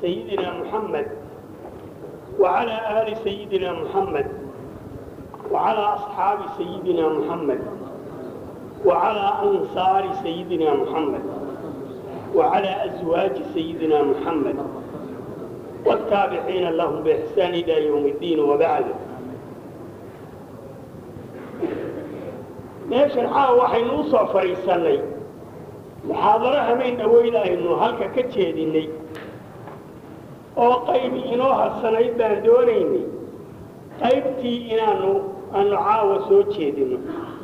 سيدنا محمد وعلى آل سيدنا محمد وعلى أصحاب سيدنا محمد وعلى أنصار سيدنا محمد وعلى أزواج سيدنا محمد والتابعين لهم بإحسان إلى يوم الدين وبعد meeshan caawa waxaynu u soo fadhiisannay muxaadaro hamayn dhaweyn aynu halka ka jeedinnay oo qaybi inoo harsanayd baan doonaynay qaybtii inaanu aanu caawa soo jeedinno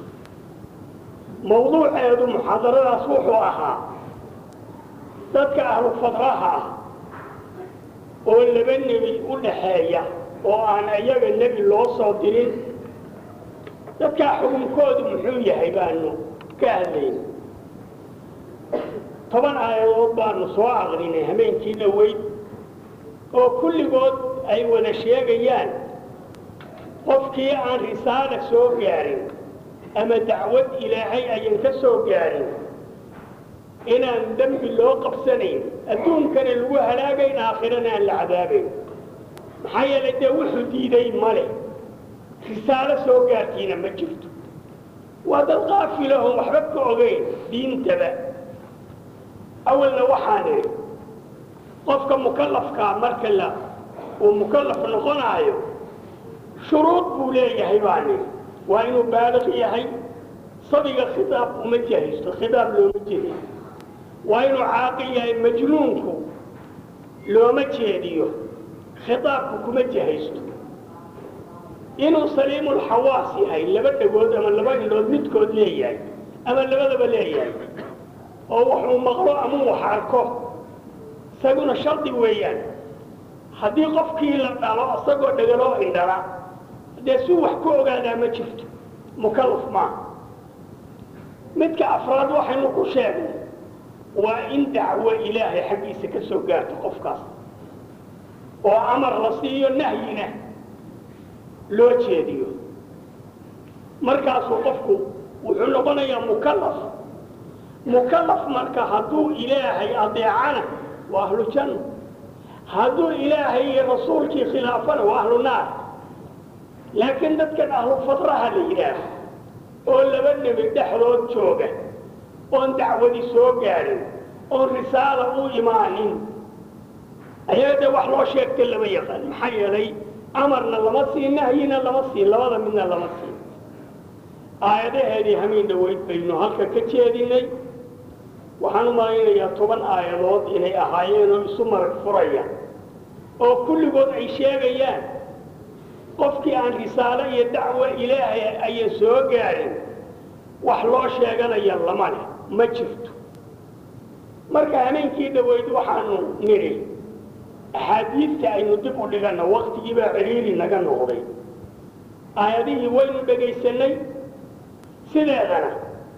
mawduuceedu muxaadaradaas wuxuu ahaa dadka ahlu fadraha ah oo laba nebi u dhaxeeya oo aan iyaga nebi loo soo dirin dadkaa xukunkoodu muxuu yahay baanu ka hadlayna toban aayadood baanu soo aqrinay hameenkii dhoweyd oo kulligood ay wada sheegayaan qofkii aan risaala soo gaarin ama dacwad ilaahay ayan ka soo gaarin inaan dembi loo qabsanayn adduunkana lagu halaagayn aakhirana aan la cadaabayn maxaa yeelay dee wuxuu diiday male risaalo soo gaartiina ma jirto waa dad qaafilahon waxba ka ogayn diintaba awalna waxaan idhi qofka mukallafkaa marka la uu mukallaf noqonaayo shuruud buu leeyahay baan idhi waa inuu baaliq yahay sabiga khitaab uma jahaysto khitaab looma jeediyo waa inuu caaqil yahay majnuunku looma jeediyo khitaabku kuma jahaysto inuu saliimulxawaas yahay laba dhagood ama laba indhood midkood leeyahay ama labadaba leeyahay oo wuxuu maqlo ama wax arko isaguna shardi weeyaan haddii qofkii la dhalo isagoo dhegaloo indhala dee suu wax ku ogaadaa ma jirto mukallaf maaha midka afraad waxaynu ku sheegnay waa in dacwo ilaahay xaggiisa ka soo gaarto qofkaas oo amar la siiyo nahyina loo jeediyo markaasuu qofku wuxuu noqonayaa mukallaf mukallaf marka hadduu ilaahay adeecana waa ahlu janna hadduu ilaahay iyo rasuulkii khilaafana waa ahlu naar laakiin dadkan ahlu fadraha la yidhaaho oo laba nebi dhexdood jooga oon dacwadi soo gaadhin oon risaala u imaanin ayaga dee wax loo sheegta lama yaqaan maxaa yeelay amarna lama siin nahyina lama siin labada midna lama siin aayadaheedii hamiin dhaweyd baynu halka ka jeedinay waxaan u malaynayaa toban aayadood inay ahaayeen oo isu marag furaya oo kulligood ay sheegayaan qofkii aan risaalo iyo dacwo ilaahay ayan soo gaadhin wax loo sheeganaya lama leh ma jirto marka hameenkii dhaweyd waxaanu nidhi axaadiidta aynu dib u dhiganna waktigii baa ciriiri naga noqday aayadihii waynu dhegaysanay sideedana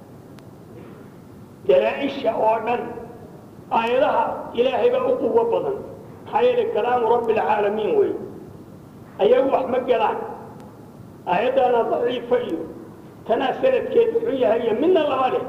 dalaa-isha oo dhan aayadaha ilaahay baa u quwo badan maxaa yeelay kalaamu rabbi alcaalamiin wey ayagu wax ma galaan aayaddaana daciifa iyo tanaa sanadkeedu xun yahay iyo midna lama leh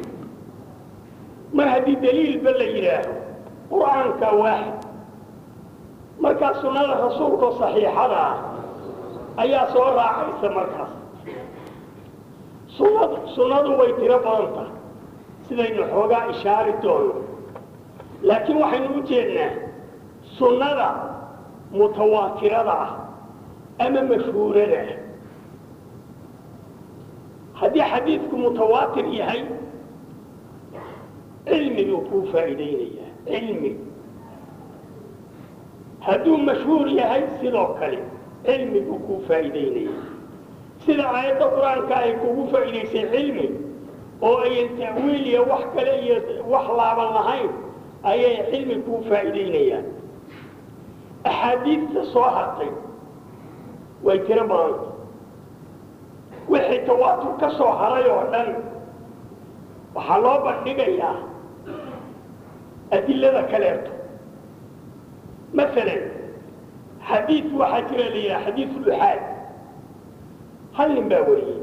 mar haddii daliilba la yidhaaho qur-aanka waaxid markaa sunnada rasuulkao saxiixada ah ayaa soo raacaysa markaas sunad sunnadu way tiro badan tahay sidaynu xoogaa ishaari doono laakiin waxaynu u jeednaa sunnada mutawaatirada ah ama mashhuurada ah haddii xadiidku mutawaatir yahay cilmi buu kuu faa'iidaynayaa cilmi hadduu mashhuur yahay sidoo kale cilmi buu kuu faa'iidaynayaa sida aayadda qur-aanka ay kugu faa'iidaysay cilmi oo ayan ta'wiil iyo wax kale iyo wax laaban lahayn ayay cilmi kuu faa'iidaynayaan axaadiidta soo hartay way tiro badanta wixii tawaatur ka soo haray oo dhan waxaa loo bandhigayaa adilada kaleeto maalan xadiid waxaa jira la yidhaha xadiid luxaad hal nin baa wariyey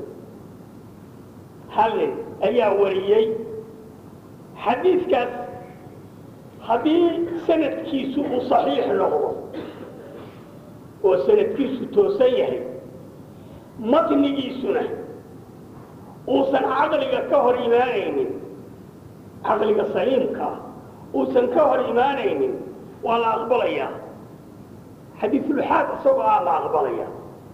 hal nin ayaa wariyey xadiidkaas haddii sanadkiisu uu saxiix noqdo oo sanadkiisu toosan yahay matnigiisuna uusan caqliga ka hor imaanaynin caqliga saliimkaa uusan ka hor imaanaynin waa la aqbalayaa xadiisulxaad isagoo ah la aqbalayaa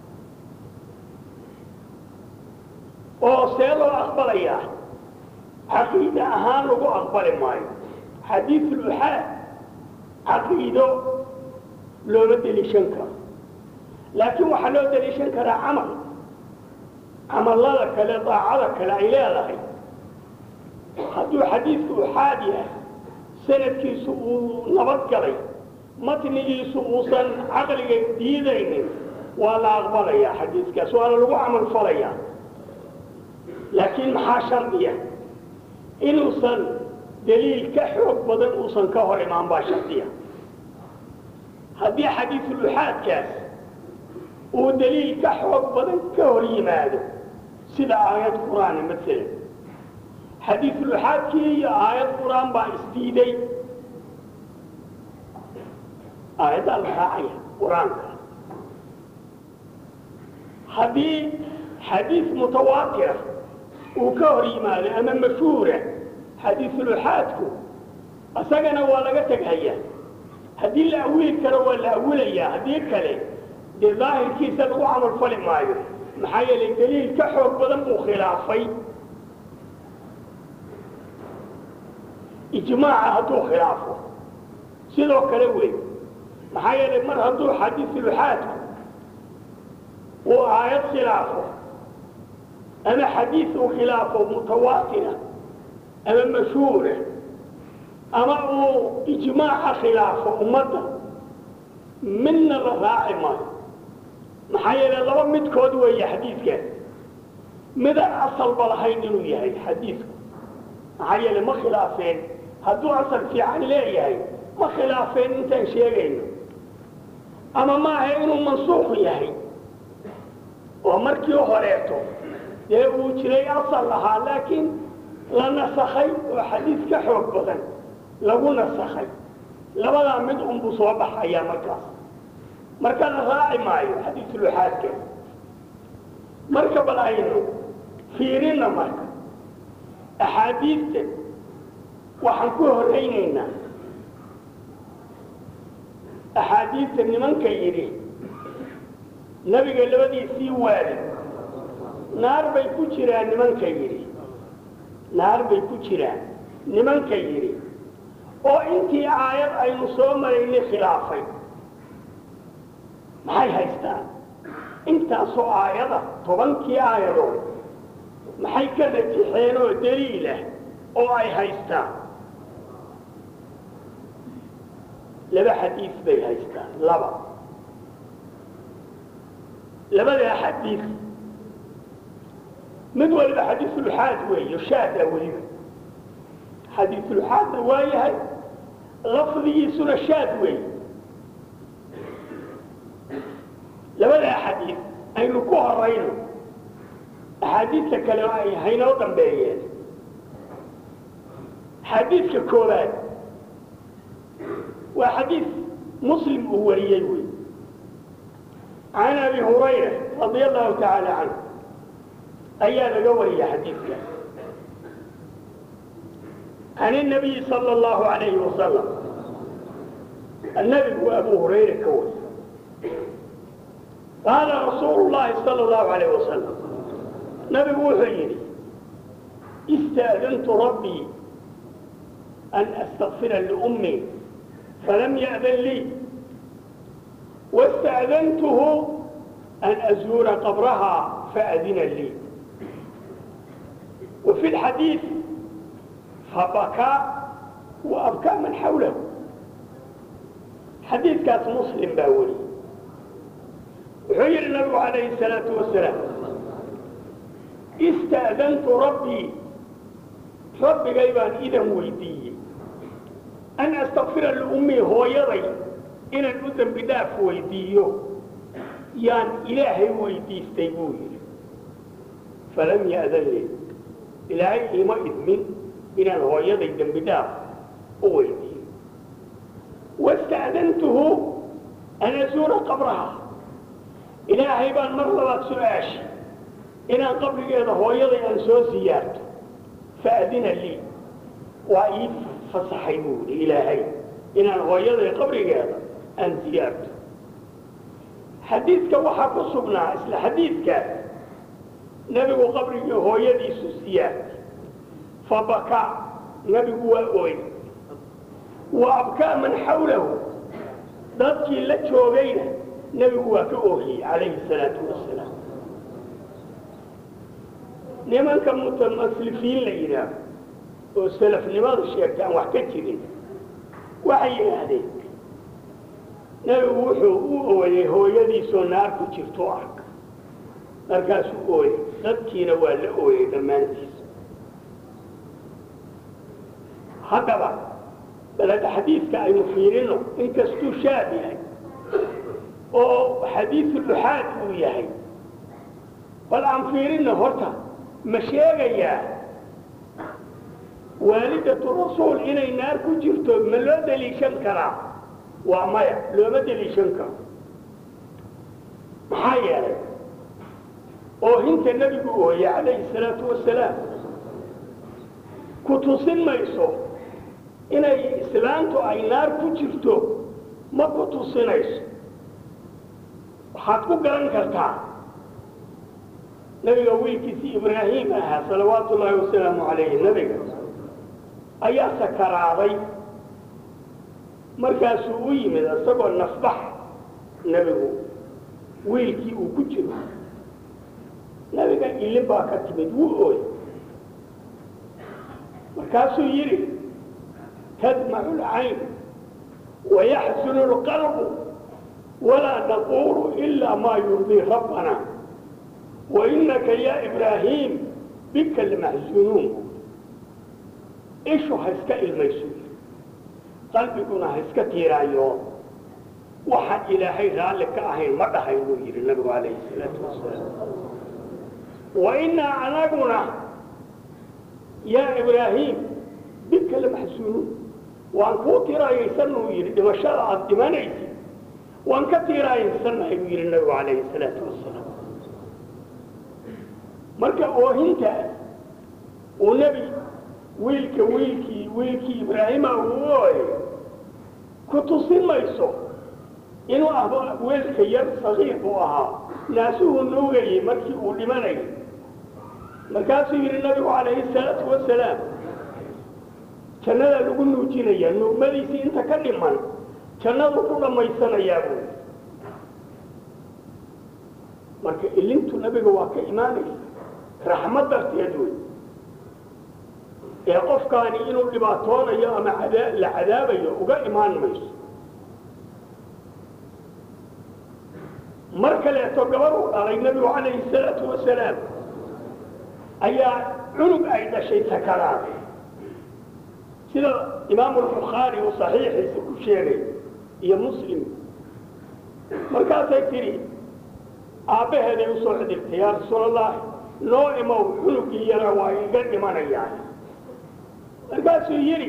oo see loo aqbalayaa caqiida ahaan lagu aqbali maayo xadiisulxaad caqiido looma deliishan karo laakiin waxaa loo deliishan karaa camal camallada kale daacada kale ay leedahay hadduu xadiidku uxaad yahay sanadkiisu uu nabad galay matnigiisu uusan caqliga diidaynin waa la aqbalayaa xadiidkaas waana lagu camal falayaa laakiin maxaa shardiya inuusan daliil ka xoog badan uusan ka hor imaan baa shardiya haddii xadiiduluxaadkaas uu daliil ka xoog badan ka hor yimaado sida aayad qur-aana maalan xadiiduluxaadkii iyo aayad qur-aan baa isdiiday aayaddaa la raacaya qur-aanka haddii xadiid mutawaatira uu ka hor yimaado ama mashhuura xadiiduluxaadku isagana waa laga teghayaa haddii la awili karo waa la awilayaa haddii kale dee daahirkiisa lagu camal fali maayo maxaa yeelay daliil ka xoog badan buu khilaafay ijmaaca hadduu khilaafo sidoo kale wey maxaa yeelay mar hadduu xadiiduluxaadku uu aayad khilaafo ama xadiid uu khilaafo mutawaatira ama mashhuura ama uu ijmaaca khilaafo ummadda midna la raaci maayo maxaa yeelay laba midkood weeye xadiidkaas midaan asalba lahayn inuu yahay xadiidku maxaa yeelay ma khilaafeen hadduu asal fiican leeyahay ma khilaafeen intaan sheegayno ama maaha inuu mansuuq yahay oo markii horeeto dee uu jiray asal lahaa laakiin la nasakhay oo xadiid ka xoog badan lagu nasakhay labadaa mid unbuu soo baxayaa markaas marka la raaci maayo xadiiduluxaadka marka bal aynu fiirina marka axaadiidta waxaan ku horaynaynaa axaadiidta nimanka yidhi nabiga labadiisii waali naar bay ku jiraan nimanka yidhi naar bay ku jiraan nimanka yidhi oo intii aayad aynu soo maraynay khilaafay maxay haystaan intaasoo aayada tobankii aayadood maxay ka rajixeen oo daliilah oo ay haystaan laba xadiid bay haystaan laba labadaa xadiid mid waliba xadiisulxaad weeyo shaada weliba xadiisulxaadna waa yahay lafdigiisuna shaad weeye labadaa xadiid aynu ku horayno axaadiidta kale ay haynoo dambeeyeen xadiidka koobaad waa xadiid muslim uu wariyey wey can abi hurayra radia allahu tacaala canhu ayaa laga wariyay xadiidkaas can الnabiyi salى اllahu alayhi wasalam الnabigu abu hurayra ka wariy qaala rasuulu llahi salى اllahu alayh wasalam nabigu wuxuu yidhi istaadantu rabbii an astakfira liummii falam ya'dan lii wasta'dantuhu an azuura qabraha faadina lii وفي الحديث فبكى وأبكى من حوله حديث كاس مسلم باولي وحير النبي عليه الصلاة والسلام استأذنت ربي ربي غيبان إذا ويدي أن أستغفر لأمي هو يضي إن الأذن بداف ويديه يان إلهي ويدي استيبوه فلم يأذن لي ilaahay ima idmin inaan hooyaday dembi dhaaf u weydiiyo ista'dantuhu an azuura qabraha ilaahay baan mar labaad su-aashay inaan qabrigeeda hooyaday aan soo siyaarto faadina lii waa ii fasaxay buu yidhi ilaahay inaan hooyaday qabrigeeda aan siyaarto xadiidka waxaa ku sugnaa isla xadiidkaas nebigu qabrigii hooyadiisu siyaartay fabakaa nebigu waa ooy wa abkaa man xawlahu dadkii la joogayna nebigu waa ka oohiyey calayhi salaatu wasalaam nimanka mutamaslifiin la yidhaaho oo salafnimadu sheegta aan wax ka jirin waxay yidhaahdeen nebigu wuxuu u ooyey hooyadiisoo naar ku jirto arka markaasuu ooyey dadkiina waa la ooyey dhammaantiis haddaba balada xadiidka aynu fiirino inkastuu shaab yahay oo xadiidu luxaad uu yahay bal aan fiirino horta ma sheegayaa waalidatu rasuul inay naar ku jirto ma loo daliishan karaa waa maya looma daliishan karo maxaa yeelay oohinta nebigu ooye calayhi salaatu wasalaam ku tusin mayso inay islaantu ay naar ku jirto ma ku tusinayso waxaad ku garan kartaa nebiga wiilkiisii ibraahim ahaa salawaatu ullaahi wasalaamu calayhi nebiga ayaa sakaraaday markaasuu u yimid isagoo nafbax nebigu wiilkii uu ku jiro nebiga ilin baa ka timid wuu ooy markaasuu yidhi tadmacu lcayn wayaxsunu lqalbu walaa naqulu ilaa maa yurdii rabbana wainaka ya ibraahim bika lamaxsunuun ishu ha iska ilmayso qalbiguna ha iska tiiraayo waxaan ilaahay raalli ka ahayn ma dhahay buu yidhi nabigu calayhi salaatu wasalaam wainaa anaguna yaa ibraahim bika lamaxsunuun waan kuu tiiraayaysanuu yidhi dhimashada aada dhimanaysid waan ka tiiraayaysannahay buu yidhi nabigu calayhi salaatu wasalaam marka oohintaas uu nebi wiilka wiilkii wiilkii ibraahima uu ooyay ku tusin mayso inuu ah weelka yar sagiir buu ahaa naasuhu nuugayey markii uu dhimanayay markaasuu yidhi nabigu calayhi salaatu wasalaam jannadaa lagu nuujinayaa nuugmadiisii inta ka dhiman jannadu ku dhammaysanayaa buu marka ilintu nabiga waa ka imaanaysa raxmad darteed wey ee qofkaani inuu dhibaatoonayo ama la cadaabayo uga imaan mayso mar kaleeto gabar uu dhalay nebigu calayhi salaatu wasalaam ayaa cunug ay dhashay sakaraaday sida imaamu albukhaari uu saxiixiisa ku sheegay iyo muslim markaasay tidhi aabbaheeday u soo cidirtay yaa rasuul allahi noo imow cunugii yara waa iga dhimanayaan markaasuu yidhi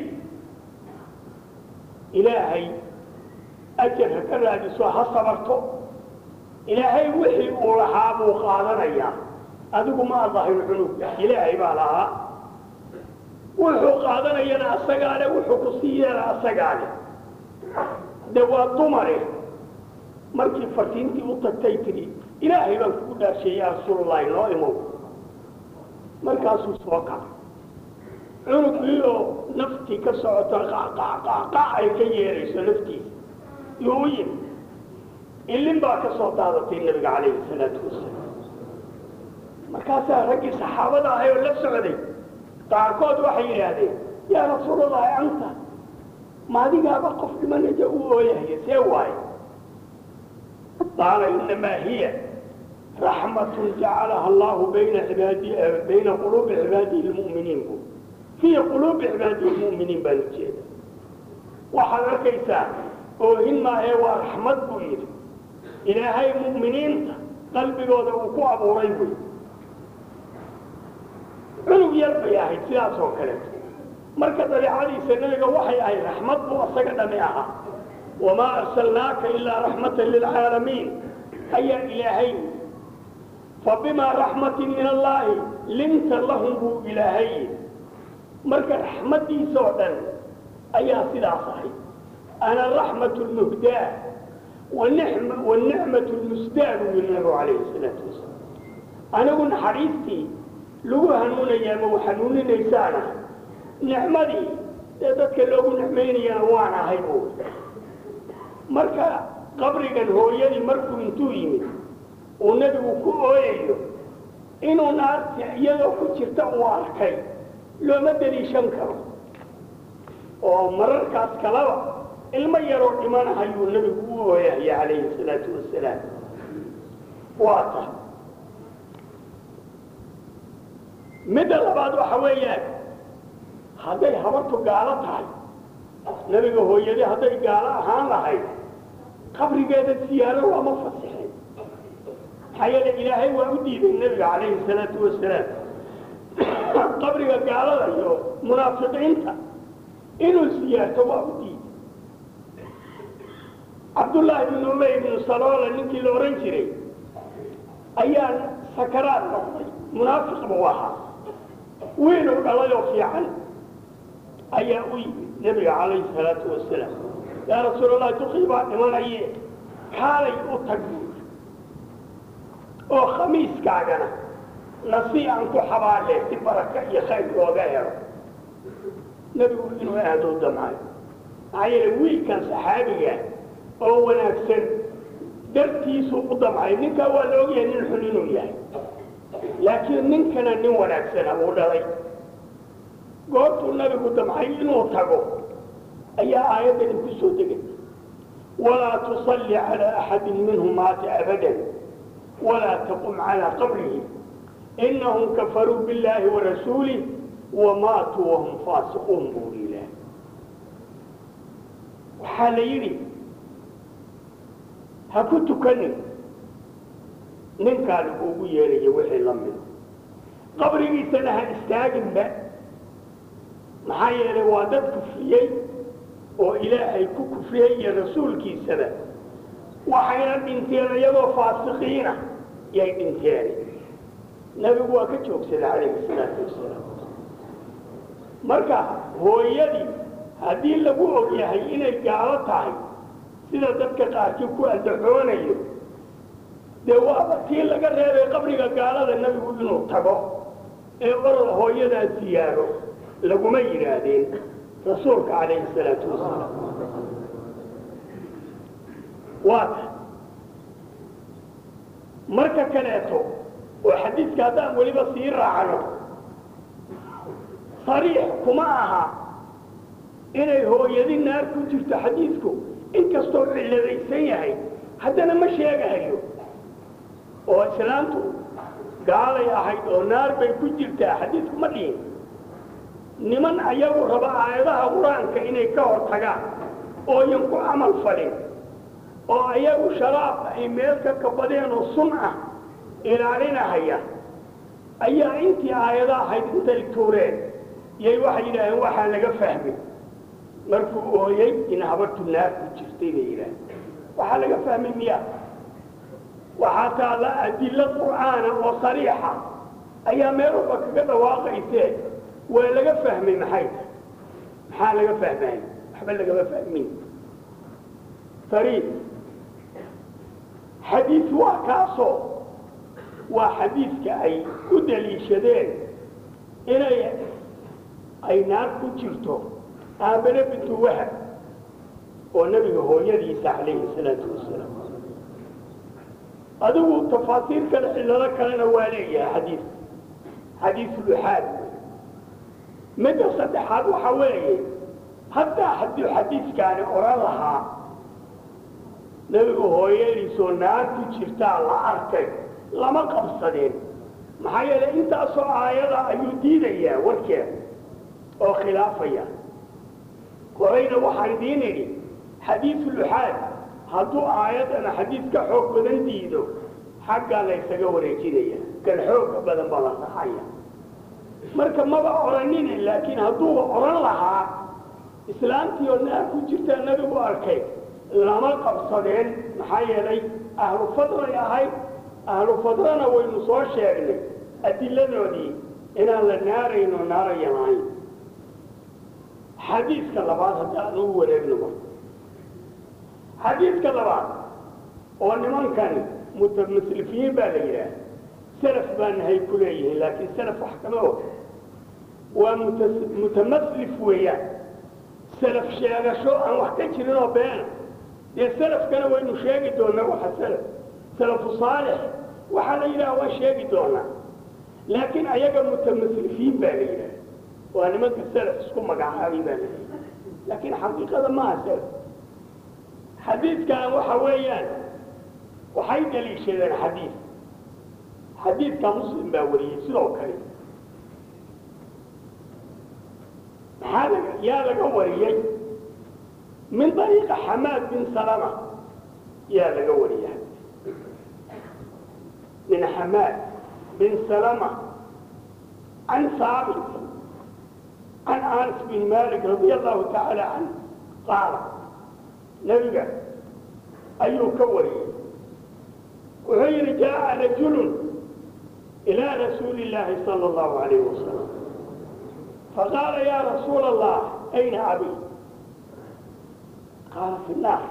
ilaahay ajar ha ka raadiso ha sabarto ilaahay wixii uu lahaa buu qaadanayaa adigu ma adahin cunugga ilaahay baa lahaa wuxuu qaadanayana asagaa le wuxuu ku sii yeela asagaa le de waa dumare markii fartiintii u tagtay tidhi ilaahay baan kugu dhaasheeye yaa rasuulullahi noo imow markaasuu soo kacay cunugii oo naftii ka socoto qaqaqaqaqa ay ka yeerayso naftiisa yuu u yimi ilin baa ka soo daadatay nebiga calayhi salaatu wasalaam markaasaa raggii saxaabada ahay oo la socday qaarkood waxay yidhaahdeen yaa rasuulallahi anta maadigaaba qof dhimanaja u ooyahaya see waaye qaala inamaa hiya raxmatun jacalaha allahu bayna ibaadi bayna quluubi cibaadihi lmu'miniin bu fii quluubi cibaadihi lmu'miniin baan ujeeda waxaad arkaysaa oohin maahee waa raxmad buu yidhi ilaahay mu'miniinta qalbigooda uu ku abuuray buy cunug yar bay ahayd sidaas oo kaleeto marka dabeicadiisa nebiga waxay ahayd raxmad buu asaga dhami ahaa wamaa arsalnaaka ilaa raxmatan lilcaalamiin ayaa ilaahay fabimaa raxmatin min allaahi linta lahum buu ilaahay marka raxmaddiisa oo dhan ayaa sidaas ahay ana raxmat lmuhdaa wanicmat lmusdaa buu yiri nabigu calayhi salaatu wasalaam anigu naxariistii lagu hanuunayaa ma hanuuninaysaana nicmadii ee dadka loogu nicmaynayana waan ahay buu marka qabrigan hooyadii markuu intuu yimid uu nebigu ku ooyayo inuu naarti iyadoo ku jirta uu arkay looma deliishan karo oo mararkaas kalaba ilmo yaroo dhimanahayuu nebigu u ooyahaya calayhi salaatu wasalaam waa ta midda labaad waxa weeyaan hadday habartu gaalo tahay nebiga hooyadii hadday gaalo ahaan lahayd qabrigeeda siyaaro looma fasixin maxaa yeele ilaahay waa u diiday nebiga calayhi salaatu wasalaam qabriga gaalada iyo munaafiqiinta inuu siyaarto waa u diiday cabdullaahi bnu umey bnu saloola ninkii la odhan jiray ayaa sakaraad noqday munaafiq buu ahaa wiinuu dhalay oo fiican ayaa u yimid nebiga calayhi salaatu wasalaam yaa rasuul allahi duqii baa dhimanaye kaalay u tag buuri oo khamiiskaagana nasi aan ku xabaale si baraka iyo khayr looga helo nebigu inuu aadoo damcayo maxaa yeele wiilkan saxaabiga oo wanaagsan dartiisuu u damcay ninkaa waa la ogyahay nin xun inuu yahay laakiin ninkana nin wanaagsana uu dhalay goortuu nabigu damcay inuu tago ayaa aayaddani ku soo degay walaa tusalli calaa axadin minhum maata abadan walaa taqum calaa qabrihi inahum kafaruu billaahi warasuulih wamaatuu wahum faasiquun buu ilaah waxaa la yidhi ha ku tukanin ninkaa laguugu yeerayo wixii la mida qabrigiisana ha istaaginba maxaa yeelay waa dad kufriyey oo ilaahay ku kufriyey iyo rasuulkiisaba waxayna dhinteen iyagoo faasiqiina yay dhinteen nebigu waa ka joogsaday calayhi salaatu wasalaam marka hooyadii haddii lagu og yahay inay gaalo tahay sida dadka qaarkii ku andaxoonayo dee waaba tii laga reebay qabriga gaalada nebigu inuu tago ee orod hooyadaa siyaaro laguma yidhaahdeen rasuulka calayhi salaatu wasalaam waata marka kaleeto oo xadiidka haddaan weliba sii raacno sariix kuma aha inay hooyadi naar ku jirto xadiidku inkastoo cilladaysan yahay haddana ma sheegahayo oo islaantu gaalay ahayd oo naar bay ku jirtaa xadiidku ma dhihin niman ayagu raba aayadaha qur-aanka inay ka hor tagaan ooyan ku camal falin oo ayagu sharaab ay meel ka kabadeen oo sun ah ilaalinahaya ayaa intii aayada ahayd intay tuureen yay waxay yidhaaheen waxaa laga fahmay markuu ooyey in habartu naar ku jirtay bay yidhaaheen waxaa laga fahmay miya waxaa taalla adilo qur'aana oo sariixa ayaa meel walba kaga dhawaaqaysee waa laga fahmay maxay tahay maxaa laga fahmay waxba lagama fahmin sariif xadiid waa kaasoo waa xadiidka ay u daliishadeen inay ay naar ku jirto aabane bintu wahab oo nebiga hooyadiisa calayhi salaatu wasalaam adigu tafaasiir kale cillado kalena waa leeyahay xadiidka xadiiduluxaad midda saddexaad waxa weeye haddaa hadduu xadiidkaani odhan lahaa nebigu hooyadiisoo naar ku jirtaa la arkay lama qabsadeen maxaa yeelay intaasoo aayada ayuu diidayaa warkeeda oo khilaafaya horayna waxaan idiin idhi xadiiduluxaad hadduu aayad ama xadiid ka xoog badan diido xaggaa la ysaga wareejinaya kan xooga badan baa la saxaya marka maba odhanine laakiin hadduuba odhan lahaa islaamtii oo naar ku jirtaa nebigu arkay lama qabsadeen maxaa yeelay ahlu fadlay ahayd ahlu fadlana waynu soo sheegnay adiladoodii inaan la naarayno naaraya lahayn xadiidka labaad haddi aan ugu wareegno marka xadiidka labaad oo nimankani mutamaslifiyiin baa la yidhaah salaf baa nahay ku leeyihiin laakiin salaf wax kama og waa muta- mutamaslif weeyaan salaf sheegasho aan wax ka jirin oo beena dee salafkana waynu sheegi doonaa waxa salaf salafu saalix waxaa la yidhaha waan sheegi doonaa laakiin ayaga mutamaslifiin baa la yidhaha waa nimanka salaf isku magacaabay baa la yidhaha laakiin xaqiiqada maaha salaf xadiidkan waxa weeyaan waxay daliishadeen xadiid xadiidka muslim baa wariyey sidoo kale maxaa laga yaa laga wariyey min dariiqa xamaad bin salama yaa laga wariyay min xamaad bin salama can saabit can anas bin malik radia allahu tacaala canh qaala nebiga ayuu ka wariyey wuxuu yidhi jaaءa rajulu ilaa rasuuli اllaahi salى اllahu alayh wasalam faqaala ya rasuula allah ayna abi qaala fi الnaar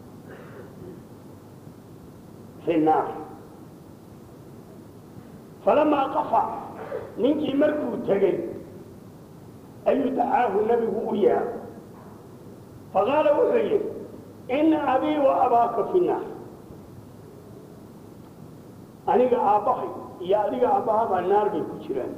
fi الnaar falamaa qafa ninkii markuu tegey ayuu dacaahu nebigu u yeeray faqaala wuxuu yidhi ina abii wa abaaka fi الnaar aniga aabbahay iyo adiga aabbahabaa naar bay ku jiraan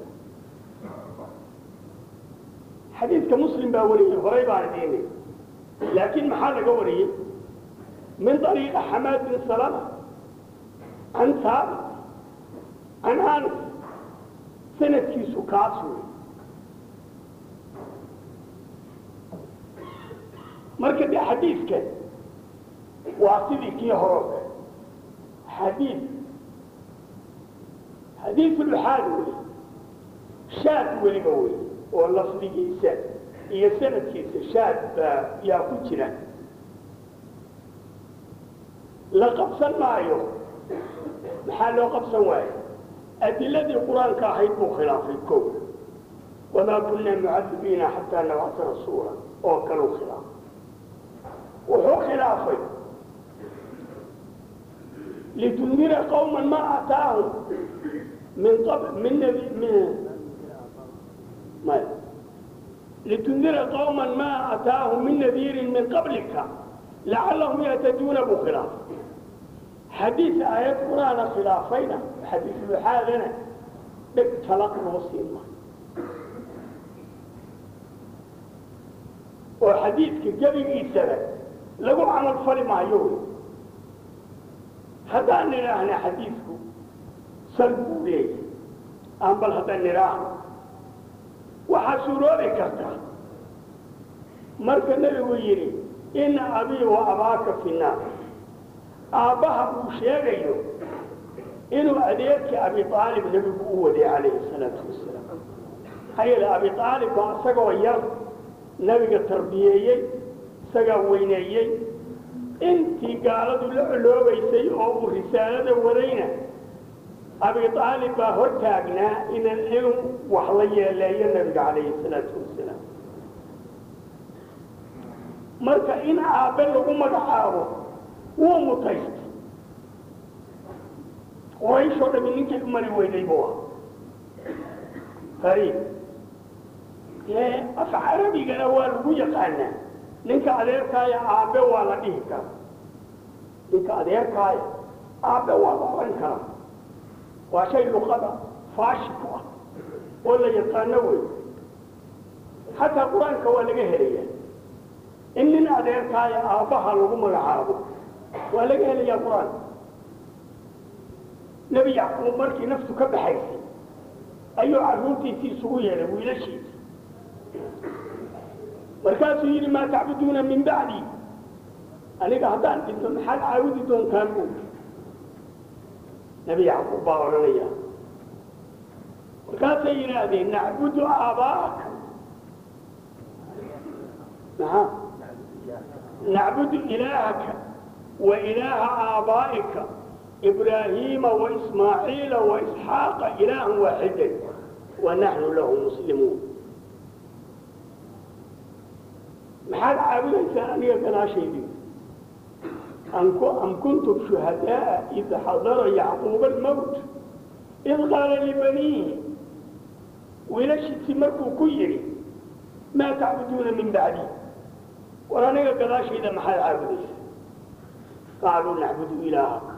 xadiidka muslim baa wariyey horay baan idiinay laakiin maxaa laga wariyey min طariiqa xamaad bin salama can saabit can anas sanadkiisu kaas wey marka de xadiidkan waa sidii kii horo xadiid xadiid luxaad wey shaad weliba wey oo lafdigiisa iyo sanadkiisa shaad baa yaa ku jira la qabsan maayo maxaa loo qabsan waayo adiladii qur-aanka ahayd buu khilaafay ko wamaa kunna mucadibiina xataa nabcata rasuula oo kaleu khilaafay wuxuu khilaafay litundira qawma ma ataahum min qab min nabi min maya litundira qawma ma ataahum min nadiirin min qablika lacallahum yahtaduuna buu khilaafay xadiid aayad qur-aana khilaafayna xadiid luxaadana dheg talaq loo siin maayo oo xadiidka gebigiisaba lagu camal fali maayo wey haddaan nidhaahna xadiidku sal buu leeyahay aan bal haddaan nidhaahno waxaa suuroobi karta marka nebigu yidhi ina abii wa abaaka fi naar aabbaha uu sheegayo inuu adeerkii abi aalib nebigu u waday calayhi salaatu wasalaam maxaa yeele abi aalib baa isagoo yar nebiga tarbiyeeyey isagaa weyneeyey intii gaaladu la coloobaysay oo uu risaalada wadayna abi aalib baa hor taagnaa inan inuu wax la yeeleeyo nebiga calayhi salaatu wasalaam marka in aabbe lagu magacaabo wuu mutaystay qurayshoo dhami ninkay u mari weyday buu ah qariib ee af carabigana waa lagu yaqaanaa ninka adeerkaaya aabbe waa la dhihi karaa ninka adeerkaaya aabbe waa la oran karaa waa shay luqada faashi ku ah oo la yaqaano wey xataa qur-aanka waa laga helaya in nin adeerkaaya aabbaha lagu magacaabo waa laga helayaa qur-aanka nebi yacquub markii naftu ka baxaysay ayuu carruurtiisii isugu yeedhay wiilashiisi markaasuu yidhi maa tacbuduuna min bacdi aniga haddaan dhinto maxaad caabudi doontaan bu nebi yacquub baa odhanaya markaasay yidhaahdeen nacbudu aabaa'aka maxaa nacbudu ilaahaka wa ilaaha aabaa'ika ibraahiima waismaaciila waisxaaqa ilaahan waaxidan wa naxnu lahu muslimuun maxaad caabudaysaan aniga gadaashaydii am kuntum shuhadaaa id xadara yacquuba almowt id qaala libaniihi wiilashiisii markuu ku yidhi maa tacbuduuna min bacdi war aniga gadaashayda maxaad caabudaysa qaaluu nacbudu ilaahaka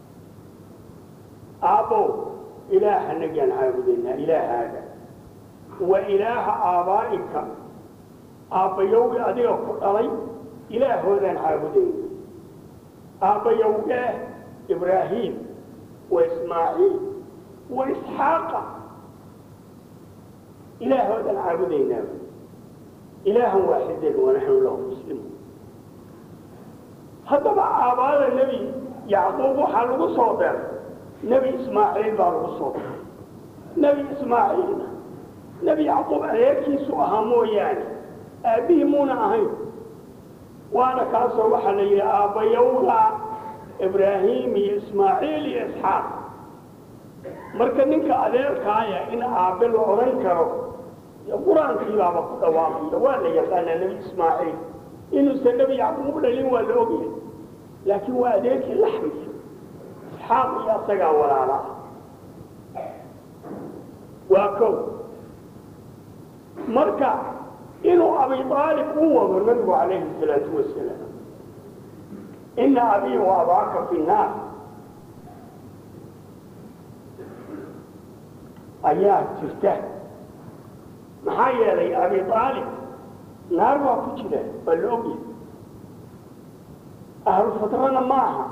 aabbow ilaahanagaan caabudaynaa ilaahaaga wa ilaaha aabaa'ika aabbayowgi adiga ku dhalay ilaahoodaan caabudayna aabbayowgee ibraahiim wa ismaaciil wa isxaaqa ilaahoodaan caabudaynaa ilaahan waaxidan wanaxnu lahu muslimuun haddaba aabaada nebi yacquub waxaa lagu soo deray nebi ismaaciil baa lagu soo deray nebi ismaaciilna nebi yacquub adeerkiisu ahaa mooyaane aabbihii muuna ahayn waana kaasoo waxaa la yidhi aabbayowga ibraahiim iyo ismaaciil iyo isxaaq marka ninka adeerkaaya in aabbe la odhan karo qur-aankii baaba ku dhawaaqaya waa la yaqaanaa nebi ismaaciil inuusan nebi yacquub dhalin waa la ogyahay laakiin waa adeerkii laxmiisa isxaaq iyo asagaa walaala ah waa kow marka inuu abi aalib u wado nabigu calayhi salaatu wasalaam ina abii wa abaaka fi naar ayaa jirta maxaa yeelay abi aalib naar baa ku jira waa la ogyahay ahlu fatrana ma aha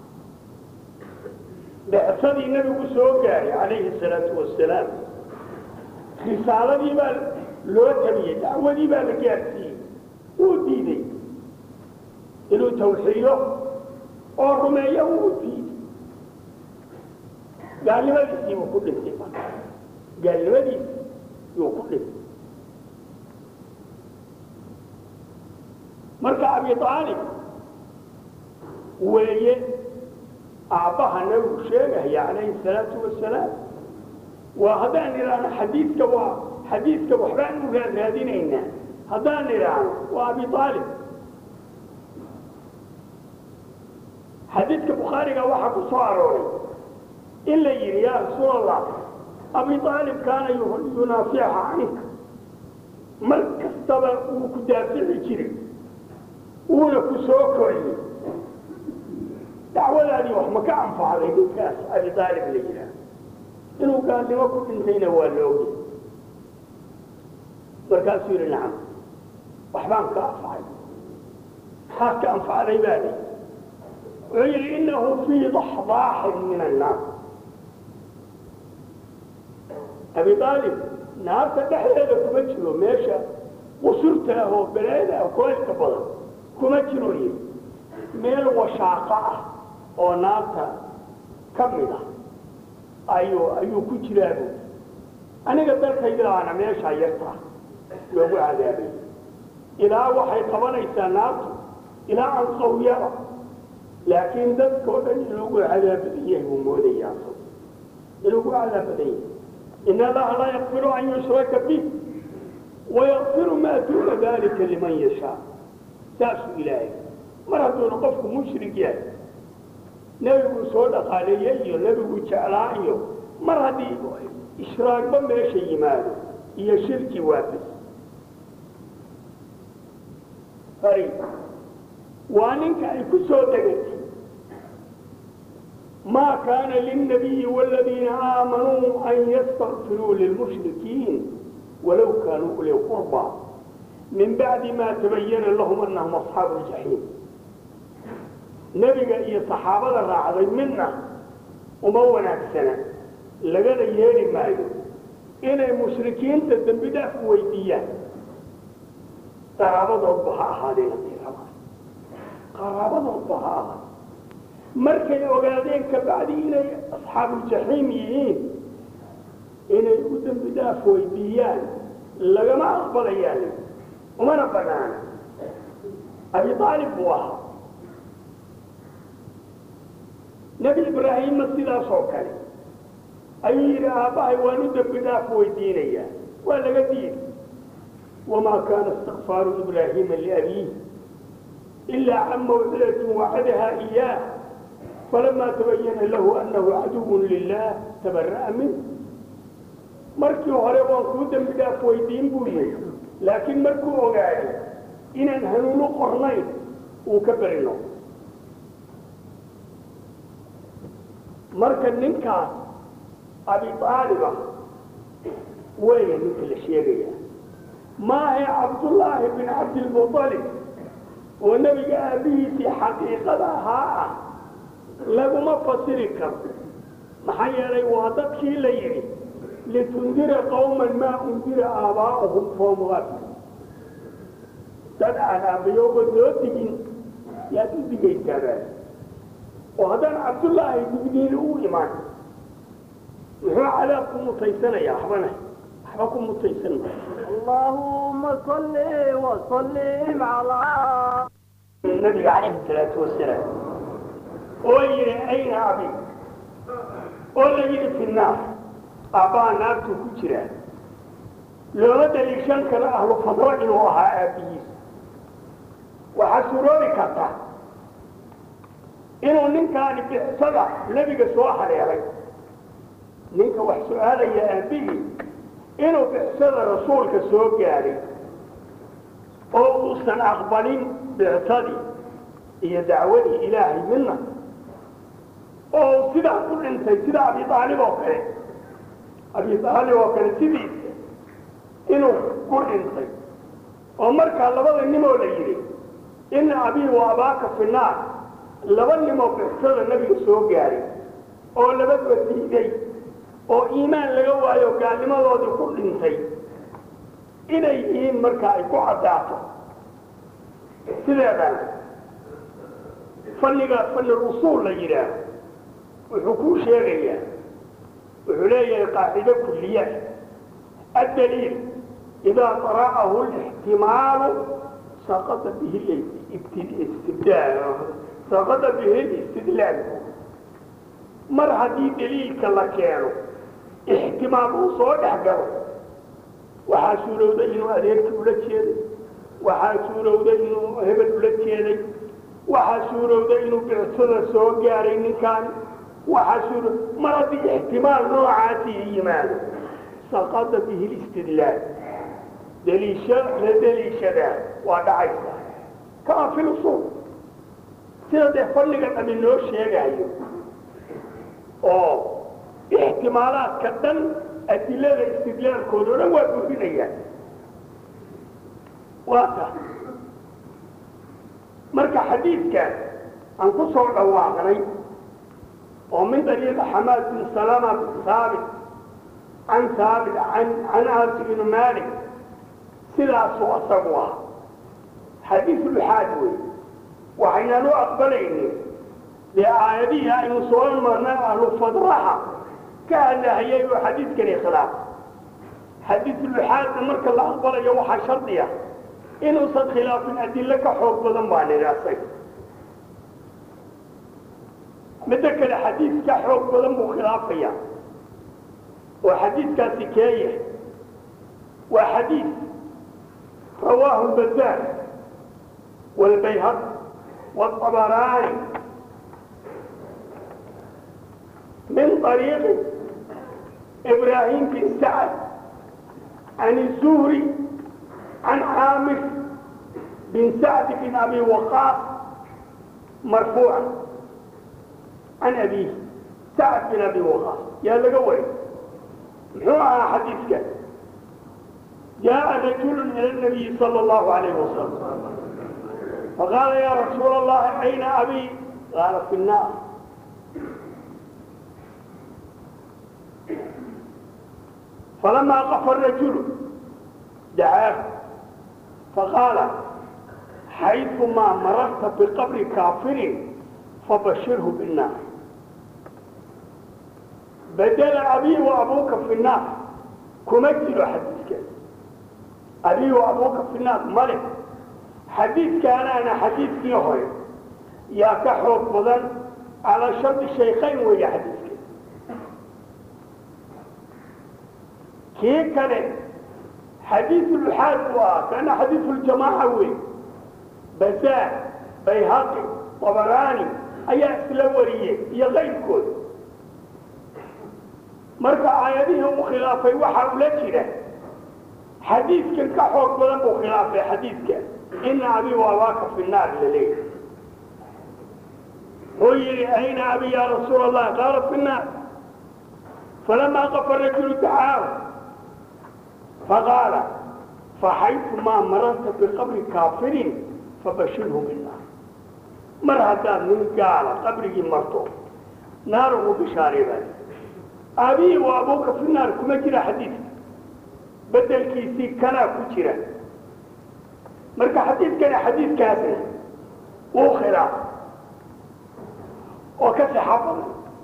becsadii nabigu soo gaaray calayhi salaatu wasalaam risaaladii baa loo tabiyey dacwadii baa la gaarsiiyey wuu diiday inuu tawxiido oo rumeeyo wuu diiday gaalnimadiisii buu ku dhintay gaalnimadiisi yuu ku dhintay marka abi aalib weeye aabbaha nabigu sheegaya calayhi salaatu wasalaam waa haddaan idhaahno xadiidka waa xadiidka waxbaan u raaraadinaynaa haddaan idhaahno waa abi aalib xadiidka bukhaariga waxaa ku soo arooray in la yidhi yaa rasuul allah abi aalib kaana yunaafixa canka mar kastaba wuu ku daafici jiray wuuna ku soo koriyey dacwadaadii wax ma ka anfacday ninkaas abi aalib la yidhaah inuu gaalnimo ku dhintayna waa la ogay markaasuu yidhi nacam waxbaan ka anfacay maxaad ka anfacday baa li wuxuu yidhi inahu fii daxdaaxin min annaar abi aalib naarta dhexdeeda kuma jiro meesha qusurta ah oo beleeda ah kulaylka badan kuma jiro yidhi meel washaaqo ah oo naarta ka mid ah ayuu ayuu ku jiraabu aniga dalkaydaana meeshaa yartaa loogu cadaabay ilaa waxay qabanaysaa naartu ilaa aan qawyada laakiin dadkao dhan in lagu cadaabadan yahay buu moodayaa in lagu cadaabadan yahay in allaha laa yakfiru an yushraka bih wayakfiru maa duuna dalika liman yashaa saasuu ilaahay mar hadduuna qofku mushrik yahay nebiguu soo dhaqaaleeyey iyo nebiguu jeclaa iyo mar haddii ishraagba meesha yimaado iyo shirki waafis ari waa ninka ay ku soo degatay maa kaana lilnabiyi waaladiina aamanuu an yastakfiruu lilmushrikiin walow kaanuu uli qurba min bacdi ma tabayana lahum anahum asxaabu ljaxiim nebiga iyo saxaabada raacday midna uma wanaagsana lagana yeeli maayo inay mushrikiinta dembi dhaaf weydiiyaan qaraabadoodba ha ahaadeen haday rabaan qaraabadoodba ha ahaad markay ogaadeen ka bacdi inay asxaabuuljaxiim yihiin inay u dembi dhaaf weydiiyaan lagama aqbalayaan umana banaana abi aalib buu ahaa nebi ibraahimna sidaas oo kale ayuu yidhi aabbahay waan u dembi dhaaf weydiinayaa waa laga diiday wamaa kaana istikfaaru ibraahiima liabiih ilaa can mawcidatin wacadaha iyaah falamaa tabayana lahu annahu caduwun lilah tabara'a minh markii hore waan kuu dembi dhaaf weydiin buu yidhi laakiin markuu ogaaday inaan hanuuno qornayn uu ka berino marka ninkaas abi aaliba weya ninka la sheegaya maahe cabdullaahi bin cabdilmuطalib oo nebiga aabihiisii xaqiiqada ahaa ah laguma fasiri karo maxaa yeelay waa dadkii la yidhi litundira qawman maa undira aabaa'uhum fahum gaafil dad aan aabbayooba soo digin yaad u digaysaabaa oo haddaan cabdullaahi digniini u imaan muxuu cadaab ku mutaysanayaa waxbana waxba ku mutaysan اللهم صل وسلم على nabiga calayhi salaatu wasalaam oo yidhi ayna abi oo la yidhi fi naar aabbaha naartuu ku jiraa looma daliishan karo ahlu fadro inuu ahaa aabbihiis waxaa suroobi karta inuu ninkaani bicsada nebiga soo haleelay ninka wax su-aalaya aabbihii inuu bicsada rasuulka soo gaadhay oo uusan aqbalin bicsadii iyo dacwadii ilaahay midna oo sidaa ku dhintay sida abi aalib oo kale abi aalib oo kale sidiisa inuu ku dhintay oo markaa labada nimoo la yidhi ina abii wa abaaka fi naar laba nimoo bicsada nabiga soo gaadhay oo labaduba diiday oo iimaan laga waayo gaalnimadoodii ku dhintay inay yihiin markaa ay ku caddaato sideedan fanniga fanni usuul la yidhaaho wuxuu kuu sheegayaa wuxuu leeyahay qaacido kulliya addaliil idaa dara'ahu lixtimaalu saqada bihi istibdaal saqada bihi istidlaal mar haddii daliilka la keeno ixtimaal uu soo dhex galo waxaa suurowda inuu adeerkii ula jeeday waxaa suurowda inuu hebel ula jeeday waxaa suurowda inuu bicsada soo gaaray ninkaan waxaa suuro mar haddii ixtimaal noocaasii yimaado saqada bihi listidlaal daliisha la daliishadaa waa dhacaysa kama fi lusuul sida dee fanniga dhami noo sheegayo oo ixtimaalaadka dhan adilada istidlaalkooda o dhan waa burinayaan waa ta marka xadiidkan aan ku soo dhawaaqnay oo min dariiqa xamaad bin salama bin saabit can saabit can can anas ibnu malik sidaasuu asagu ah xadiis luxaad wey waxaynaan u aqbalaynin dee aayadihii aynu soo marnay ahlu fadraha ka hadlahayay oo xadiidkani khilaaf xadiis luxaadna marka la aqbalayo waxaa shardiya inuusan khilaafin adilo ka xoog badan baa nidhaasay midda kale xadiis ka xoog badan buu khilaafaya oo xadiidkaasi keeya waa xadiis rawaahu lbazaar wاlbayhaq wاطabaraani من طريق إبراهيم بن سعد عن الزهري عن عامر بن سعد بن أبي وقاص مرفوعا عن أبيه سعد بن أبي وقاص يا لقوي محوها حديثك جاء رجل إلى النبي صلى الله عليه وسلم فقال يا رسول الله أين أبي قال في النار فلما قف الرجل دعاه فقال حيثما مررت بقبر كافر فبشره بالنار بدل أبي وأبوك في النار كمجل حديثك أبي وأبوك في النار ملك xadiidkaanaana xadiidkii hore yaa ka xoog badan calaa shardi shaykhayn weeye xadiidka kii kale xadiidulxaad u ah kana xadiiduljamaaca wey bazaar bayhaqi dabaraani ayaa isla wariyey iyo qaybkood marka aayadihii uu khilaafay waxaa ula jira xadiidkan ka xoog badan buu khilaafay xadiidka ina abi waabaaka fi naar laleeyahy wuxuu yidhi ayna abi ya rasuul allah qaala fi naar falamaa qafa rajulu dacaahu faqaala faxaytumaa mararta biqabri kaafirin fabashirhu binnaar mar haddaad nin gaala qabrigii marto naar ugu bishaareebaa aabihi waa abuuka fi naar kuma jira xadiidka bedelkiisii kanaa ku jira marka xadiidkani xadiidkaasna wuu khilaaf oo ka sixa badan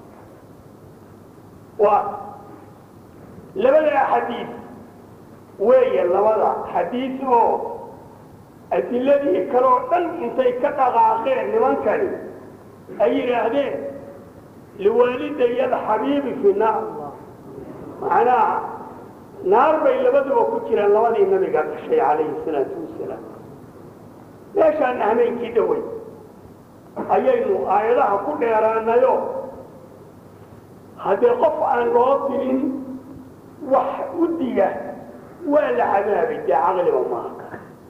waa labada xadiid weeye labada xadiid oo adiladii kaloo dhan intay ka dhaqaaqeen nimankani ay yidhaahdeen liwaalidaya alxabiibi fi naar macnaha naar bay labaduba ku jiraan labadii nabiga dhashay calayhi salaatu wasalaam meeshaana hameenkii dhawey ayaynu aayadaha ku dheeraanayo haddee qof aan loo dirin wax u diga waa la cadaabay dee caqliba maaha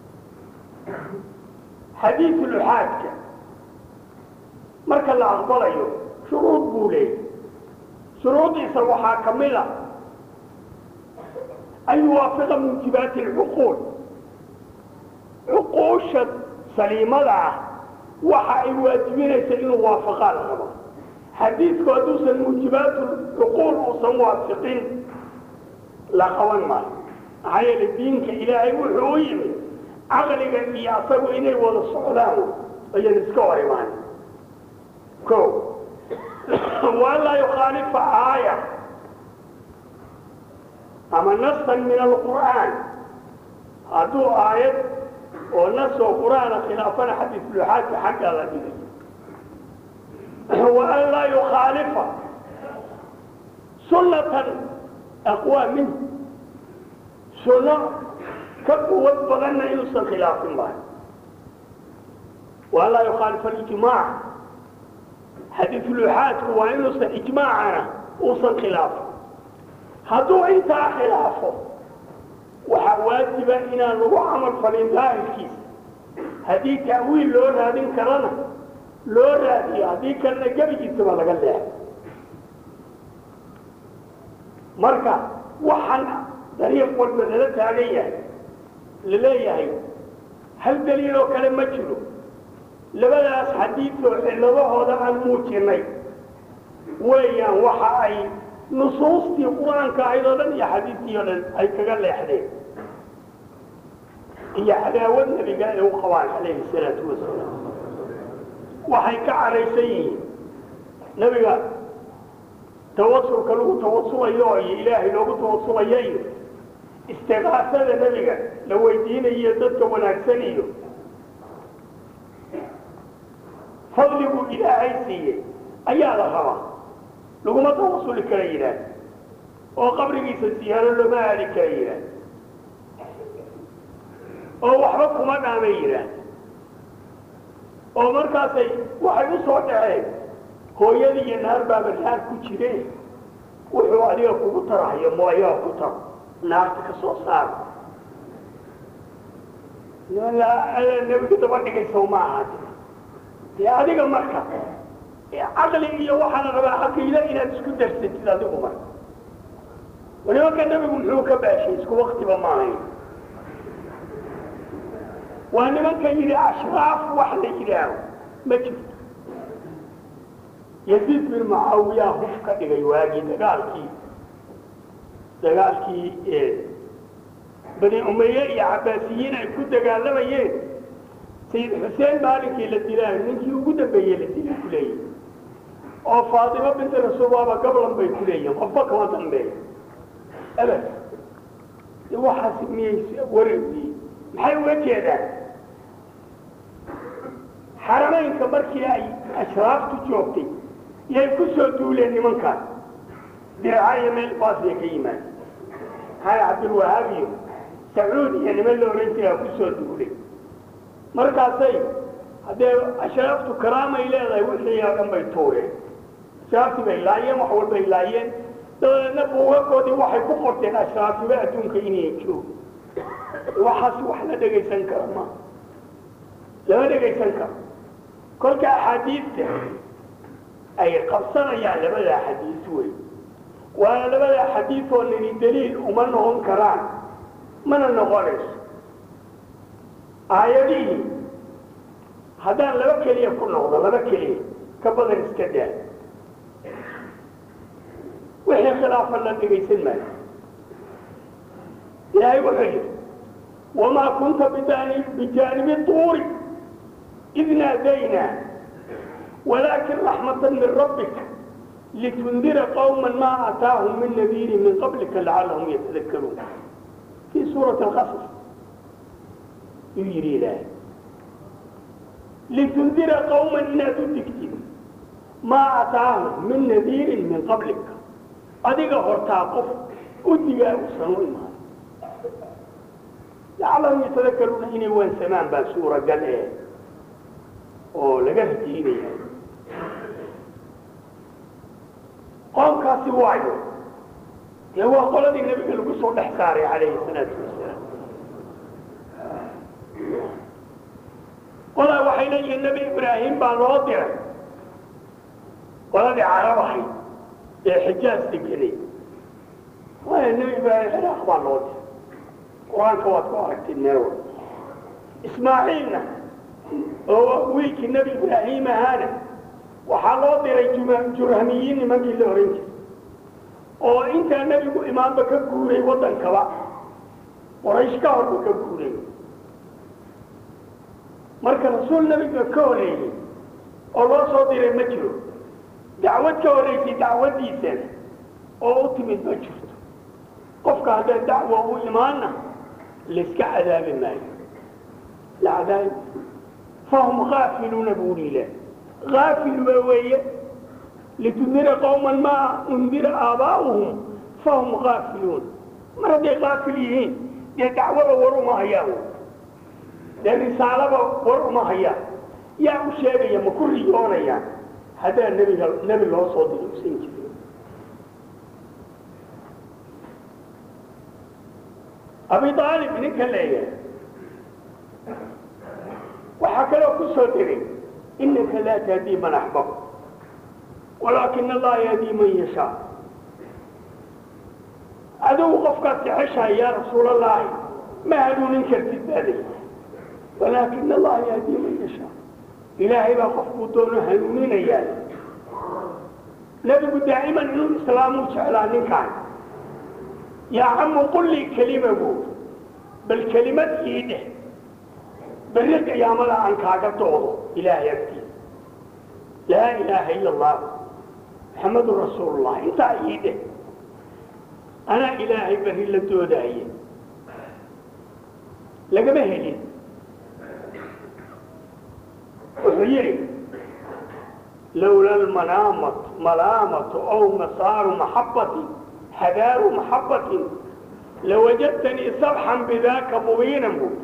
xadiiduluxaadka marka la aqbalayo shuruud buu leeyay shuruudiisa waxaa ka mid a an yuwaafiqa muujibaati alcuquul cuquusha saliimada ah waxa ay waajibinaysa inuu waafaqaa la rabo xadiidku hadduusan muujibaatu cuquul uusan waafiqin la qaban maayo maxaa yeele diinka ilaahay wuxuu u yimid caqliga iyo asagu inay wada socdaan ayan iska hor imaan ko waan laa yukhaalifa aaya ama nasan min alqur'aan hadduu aayad oo nas oo qur'aana khilaafana xadiisuluxaadka xaggaa la dhigay wa an laa yukhaalifa sunnatan aqwaa min sunno ka quwad badanna inuusan khilaafin maayo wa an laa yukhaalifa alijmaac xadiisuluxaadku waa inuusan ijmaacana uusan khilaafin hadduu intaa khilaafo waxaa waajiba inaan lagu camal falin daahirkiisa haddii ta'wiil loo raadin karana loo raadiyo haddii kalena gebigiisaba laga leexo marka waxaan dariiq walba lala taagan yahay la leeyahay hal daliil oo kale ma jiro labadaas xadiidoo cilladahooda aan muujinay weeyaan waxa ay nusuustii qur-aanka ahayd oo dhan iyo xadiidkii oo dhan ay kaga leexdeen iyo cadaawad nebiga ay u qabaan calayhi salaatu wasalaam waxay ka caraysan yihiin nebiga tawasulka lagu tawasulayo iyo ilaahay loogu tawasulayo iyo istiqaasada nebiga la weydiinayo dadka wanaagsan iyo fadligu ilaahay siiyey ayaa la rabaa laguma tawasuli kara yidhaah oo qabrigiisa siyaaro looma aadi kara yidhaah oo waxba kuma dhaamay yidhaah oo markaasay waxay u soo dhaceen hooyadii iyo naar baaba naar ku jireen wuxuu adiga kugu tarahayo mooyaa ku taro naarta ka soo saaro nebiga daba dhigayso ma aha dee adiga marka caqli iyo waxaa la rabaa caqiide inaad isku darsatid adigu marka nimanka nebigu muxuu ka baashay isku waktiba maahayn waa nimanka yidhi ashraaf wax la yidhaaho ma jirto yaziid bin mucaawiya huf ka dhigay waagii dagaalkii dagaalkii bani umaye iyo cabaasiyiin ay ku dagaalamayeen sayid xuseen maalinkii la dilaayo ninkii ugu dambeeyey la dilay ku leeyihi oo faatimo binti rasuul waaba gablan bay ku leeyihin qofba kama dambeeyo abad waxaas miyay wareegiyey maxay uga jeedaan xaramaynka markii ay ashraaftu joogtay yay ku soo duuleen nimankaas dirca iyo meel baas bay ka yimaadeen maxaa cabdilwahaab iyo sacuud iyo niman la ohan jiraa ku soo duulay markaasay haddee ashraaftu karaamay leedahay wixii oo dhan bay tuureen ashraaftii bay laayeen wax walbay laayeen dabadeedna buugagoodii waxay ku qorteen ashraaftiba adduunka inay joogo waxaas wax la dhegaysan kara ma lama dhegaysan karo kolka axaadiidta ay qabsanayaan labada xadiis wey waana labada xadiid oo nini daliil uma noqon karaan mana noqonayso aayadihii haddaan laba keliya ku noqdo laba keliya ka badan iska daa wixii khilaafa la dhegaysan maayo ilaahay wuxuu yidhi wamaa kunta bijaanibi tuuri id naadaynaa walaakin raxmata min rabbika litundira qawma maa ataahum min nadiiri min qablika lacallahum yatadakaruun fii suurati alqasas yuu yidhi ilaahay litundira qawman inaad u digtid maa ataahum min nadiirin min qablika adiga hortaa qof u digaa uusan u imaan lacallahum yatadakaruuna inay waansamaan baa suuragal ee oo laga rajiinaya qoomkaasi waayo dee waa qoladii nebiga lagu soo dhex saaray calayhi salaatu wasalaam qolaa waxay leeyihiin nebi ibraahim baa loo diray qoladii carab ahayd ee xijaas degenay waaya nebi ibraahim ciraaq baa loo diray qur-aanka waad ku aragtid meel walba ismaaciilna oo wiilkii nebi ibraahim ahaana waxaa loo diray jurhamiyiin nimankii la ohan jiray oo intaa nebigu imaanba ka guuray waddankaba qoraysh ka horba ka guuray marka rasuul nebiga ka horeeyey oo loo soo diray ma jiro dacwad ka horeysay dacwaddiisana oo u timid ma jirto qofka haddee dacwa u imaanna layska cadaabi maayo la cadaabi fahum aafiluuna buuri ilah aafil ba weeye litundira qawman maa undira aabaa'uhum fahum aafiluun mar hadday aafil yihiin dee dacwada war uma hayaan dee risaalaba war uma hayaan yaa u sheegaya ma ku riyoonayaan haddaa nebiga nebi loo soo diri usan jirin abi aalib ninka leeyahay waxaa kaloo ku soo diray inaka laa tahdii man axbab walaakina allaha yahdii man yashaa adigu qofkaad jeceshahay yaa rasuulallaahi ma hanuunin kartid baaday walaakina allaha yahdii man yashaa ilaahay baa qofkuu doono hanuuninayaa nebigu daa'iman inuu islaamuu jeclaa ninkaan yaa camu qul lii kelimagu bal kelimad ii dheh berri qiyaamada aan kaaga doodo ilaahay agtiisa laa ilaaha ila allah maxamedun rasuulullah intaa ii dheh anaa ilaahay berri la doodaaye lagama helin wuxuu yidhi lowla almanaamat malaamatu aw masaaru maxabati hadaaru maxabatin lawajadtanii sabxan bidaaka mubiinan bu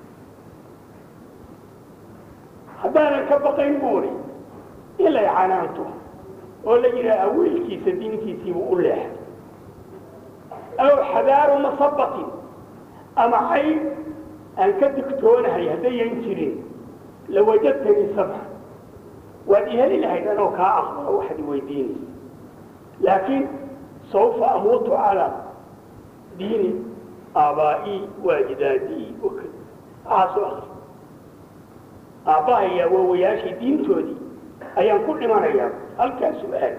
haddaanan ka baqayn buuri ilay canaanto oo la yidhaaha wiilkiisa diintiisiibuu u leexay aw xadaaru masabatin ama cayb aan ka digtoonahay haddayan jirin lawajadtanii sabxan waad iheli lahayd anoo kaa aqbalo waxaad weydiinaysa laakiin saufa amuutu calaa diini aabaa'ii waajidaadii wakad waxaasoo akri aabbahayaa waawayaashii diintoodii ayaan ku dhimanayaa halkaa su-aal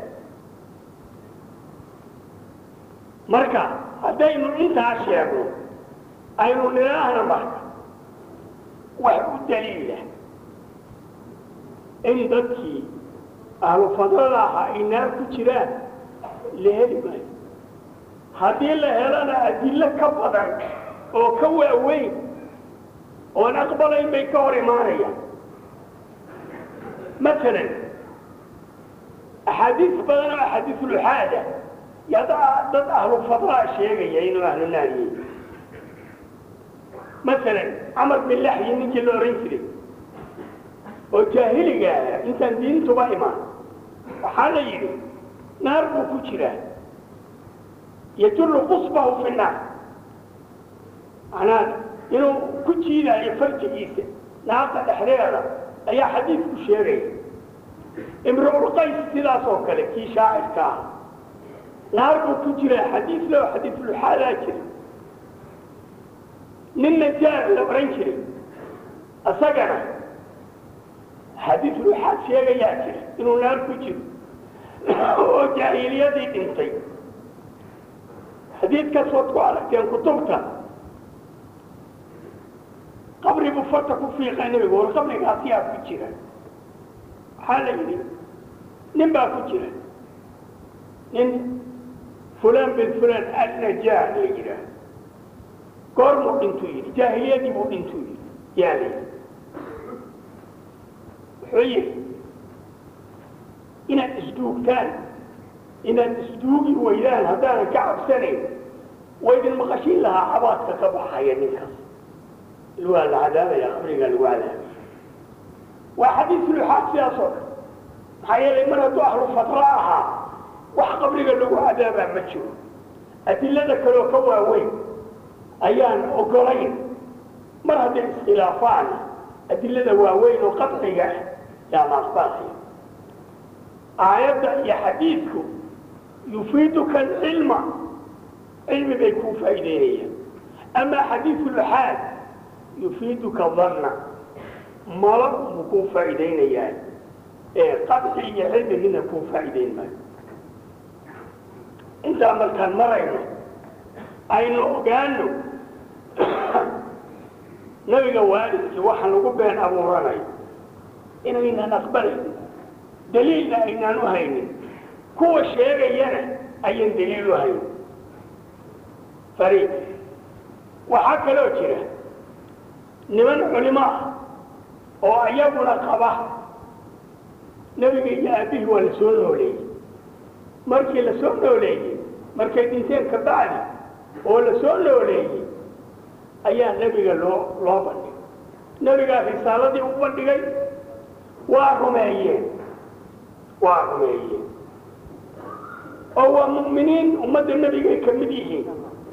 marka haddaynu intaa sheegno aynu nidhaahna marka wax u daliila in dadkii ahlu fadrada ahaa ay naar ku jiraan la heli maayo haddii la helana adillo ka badan oo ka waaweyn oon aqbalayn bay ka hor imaanayaan masalan axaadiis badan oo axaadiisuluxaada yaa dad ahlu fadlaa sheegaya inuu ahlu naariyey masalan camar bin laxyi ninkii la ohan jiray oo jaahiliga ah intaan diintuba imaan waxaa la yidhi naar buu ku jiraa yajullu qusbahu fi naar macnaa inuu ku jiidaayo farjigiisa naarta dhexdeeda ayaa xadiidku sheegaya imruulqays sidaas oo kale kii shaacirka ah naar buu ku jiraa xadiis leo xadiisluxaadaa jira nin najaar la odhan jiray isagana xadiisluxaad sheegayaa jira inuu naar ku jiro oo jaahiliyadii dhintay xadiidkaas waad ku aragteen kutubta qabri buu farta ku fiiqa nebigu war qabrigaas yaa ku jira waxaa la yidhi nin baa ku jira nin fulan bin fulan alnajaar la yidhaah goormuu dhintuu yidhi jaahiliyadii buu dhintuu yidhi yaa la yidhi wuxuu yidhi inaad isduugtaan inaad isduugi weydaan haddaanan ka cabsanayn waydin maqashin lahaa cabaadka ka baxaya ninkaas waa la cadaabaya qabrigaa lagu cadaabaya waa xadiis luxaad sidaas oo kale maxaa yeelay mar hadduu ahlu fatra ahaa wax qabriga lagu cadaabaa ma jiro adilada kaleoo ka waaweyn ayaan ogolayn mar hadday iskhilaafaan adilada waaweyn oo qadciga ah yaa la aqbalaya aayadda iyo xadiidku yufiiduka alcilma cilmi bay kuu faa'iideynayaan amaa xadiidu luxaad yufiiduka danna malo buu kuu faa'iideynayaan ee qadci iyo cilmi midna kuu faa'iideyn maayo intaa markaan marayno aynu ogaano nabiga waalidkii waxaan lagu been abuuranayo inaynan aqbalayn daliilna aynaan u haynin kuwa sheegayana ayaan daliil u haynin fariid waxaa kaloo jira niman culimo ah oo ayaguna qaba nebiga iyo aabbihii waa la soo nooleeyey markii la soo nooleeyey markay dhinteen ka bacdi oo la soo nooleeyey ayaa nebiga loo loo bandhigay nebigaa risaaladii u bandhigay waa rumeeyeen waa rumeeyeen oo waa mu'miniin ummadda nebigay ka mid yihiin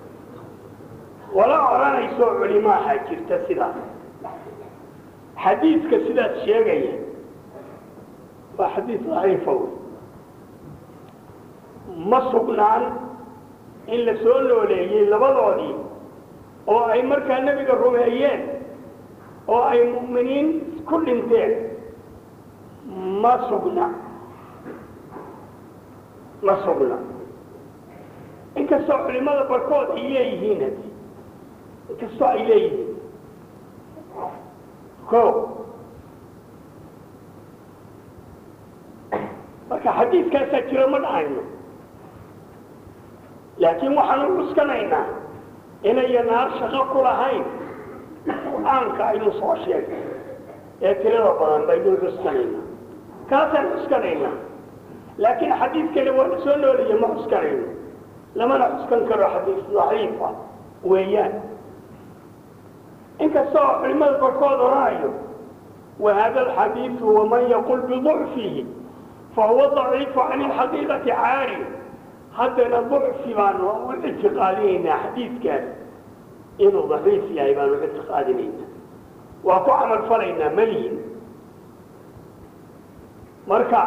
wala odhanayso culimaaha jirta sidaas xadiidka sidaas sheegaya waa xadiid daciifa wey ma sugnaan in la soo nooleeyey labadoodii oo ay markaa nebiga rumeeyeen oo ay mu'miniin ku dhinteen ma sugna ma sugna inkastoo culimada barkood ay leeyihiin hadi inkastoo ay leeyihiin ko marka xadiidkaasaa jiro ma dhahayno laakiin waxaan u cuskanaynaa inaya naar shaqo ku lahayn qur-aanka aynu soo sheegay ee tirada badan baynu cuskanaynaa kaasaan cuskanaynaa laakiin xadiid kale waa la soo noolaya ma cuskanayno lamana cuskan karo xadiis daciifa weeyaan inkastoo culimada barkood odhanayo wahada alxadiidu waman yaqul biducfihi fahuwa daciifu can ilxaqiiqati caari haddana ducfi baanu u ictiqaadinaynaa xadiidkaas inuu daciif yahay baanu ictiqaadinaynaa waa ku camal falaynaa malihin marka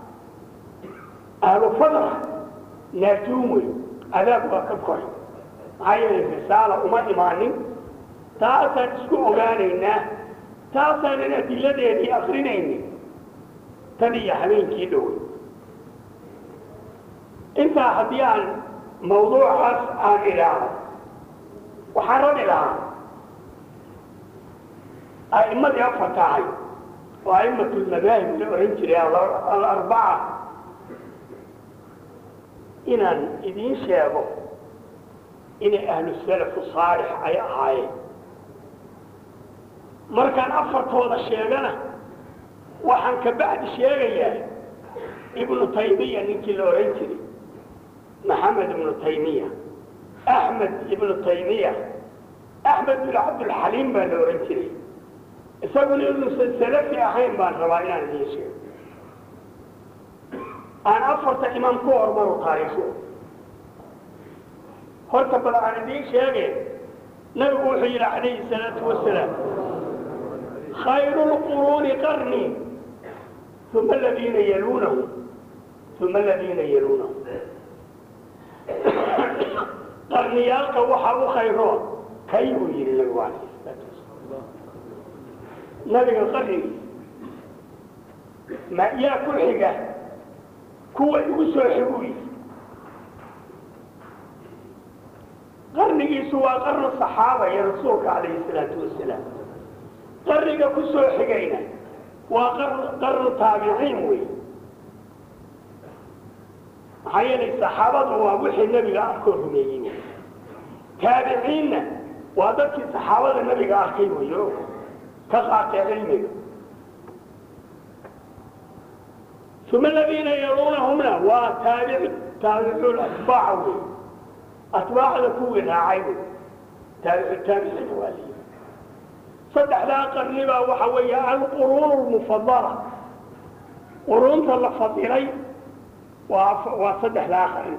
ahlu fadra naajuun wey adaab waa ka koray maxaa yeelay risaala uma imaanin taasaan isku ogaanaynaa taasaanan adiladeedii akrinaynin tan iyo habeenkii dhowey intaa haddii aan mawduucaas aan idhaaho waxaan rabi lahaa a'immadii afarta ahay oo a'immat lmadaahib la ohan jiray alarbaca inaan idiin sheego inay ahlu salafu saalix ay ahaayeen markaan afartooda sheegana waxaan ka bacdi sheegayaa ibnu taymiya ninkii la odhan jiray maxamed ibnu taymiya axmed ibnu taymiya axmed bin cabdilxaliim baa la odhan jiray isaguna inuusan salafi ahayn baan rabaa inaan idiin sheego aan afarta imaam ku hormaro taariikhu horta bal aan idiin sheege nabigu wuxuu yidhi calayhi salaatu wasalaam khayru lquruuni qarni uma aladiina yaluunahum uma aladiina yaluunahum qarniyaalka waxaa u khayroon kay buu yidhi nabigu calayhi salaatu wasalaam nabiga qarnigi ma yaa ku xiga kuwa igu soo xiguu yidhi qarnigiisu waa qarnu saxaaba iyo rasuulka calayhi salaatu wasalaam qarniga ku soo xigayna waa qarnu taabiciin wey maxaa yeelay saxaabadu waa wixii nebiga arkoo rumeeyey taabiciinna waa dadkii saxaabada nebiga arkay wey o ka qaatay cilmiga uma aladiina yaluunahumna waa taabic taabicuul atbaaca wey atbaacda kuwii raacay wey taabicu taabiciina waa liyi saddexdaa qarni baa waxa weeye alquruun lmufadala quruunta la fadilay waa waa saddexdaa qarni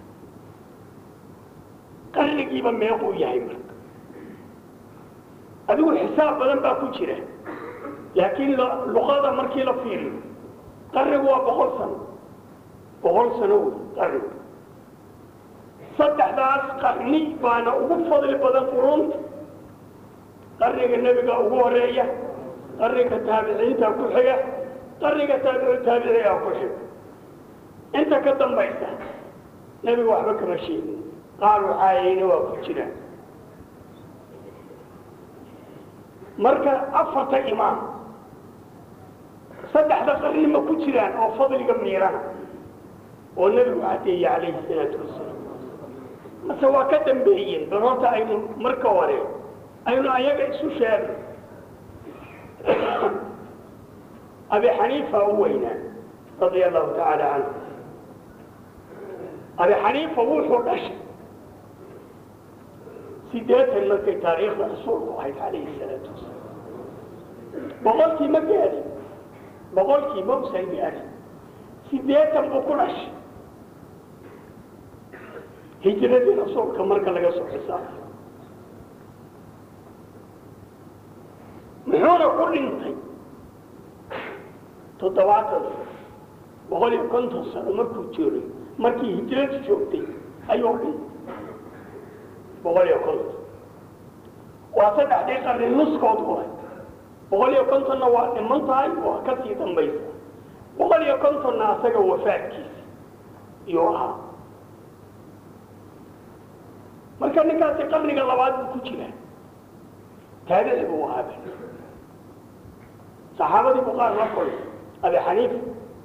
qarnigiiba meequu yahay marka adigu xisaab badan baa ku jira laakiin luqada markii la fiiriyo qarnigu waa boqol sano boqol sano wey qarnigu saddexdaas qarni baana ugu fadli badan quruunta qarniga nebiga ugu horeeya qarniga taabiciinta ku xiga qarniga taabicu taabiciga ku xiga inta ka dambaysa nebiga waxba kama sheegin qaar waxaayayna waa ku jiraan marka afarta imaam saddexda qarni ma ku jiraan oo fadliga miirana oo nebigu cadeeyey calayhi salaatu wasalaam mase waa ka dambeeyeen bal horta aynu marka hore aynu ayaga isu sheegno abi xaniifa u weynaa radia allahu tacaala canhu abi xaniifa wuxuu dhashay sideetan markay taariikhda rasuulku ahayd calayhi salaatu wasalaam boqolkii ma gaadhin boqolkii ma usan gaadhin sideetan buu ku dhashay hijradii rasuulka marka laga soo xisaabay muxuuna ku dhintay toddobaatan sano boqol iyo konton sano markuu joogay markii hijradu joogtay ayuu dhintay boqol iyo konton waa saddexdii qarni nuskood waay boqol iyo kontonna waa dhiman tahay waa ka sii dambaysa boqol iyo kontonna asaga wafaadkiisa iyuu ahaa marka ninkaasi qarniga labaad buu ku jiraa taabici buu ahaaba saxaabadii buu qaar la kulay abi xaniifa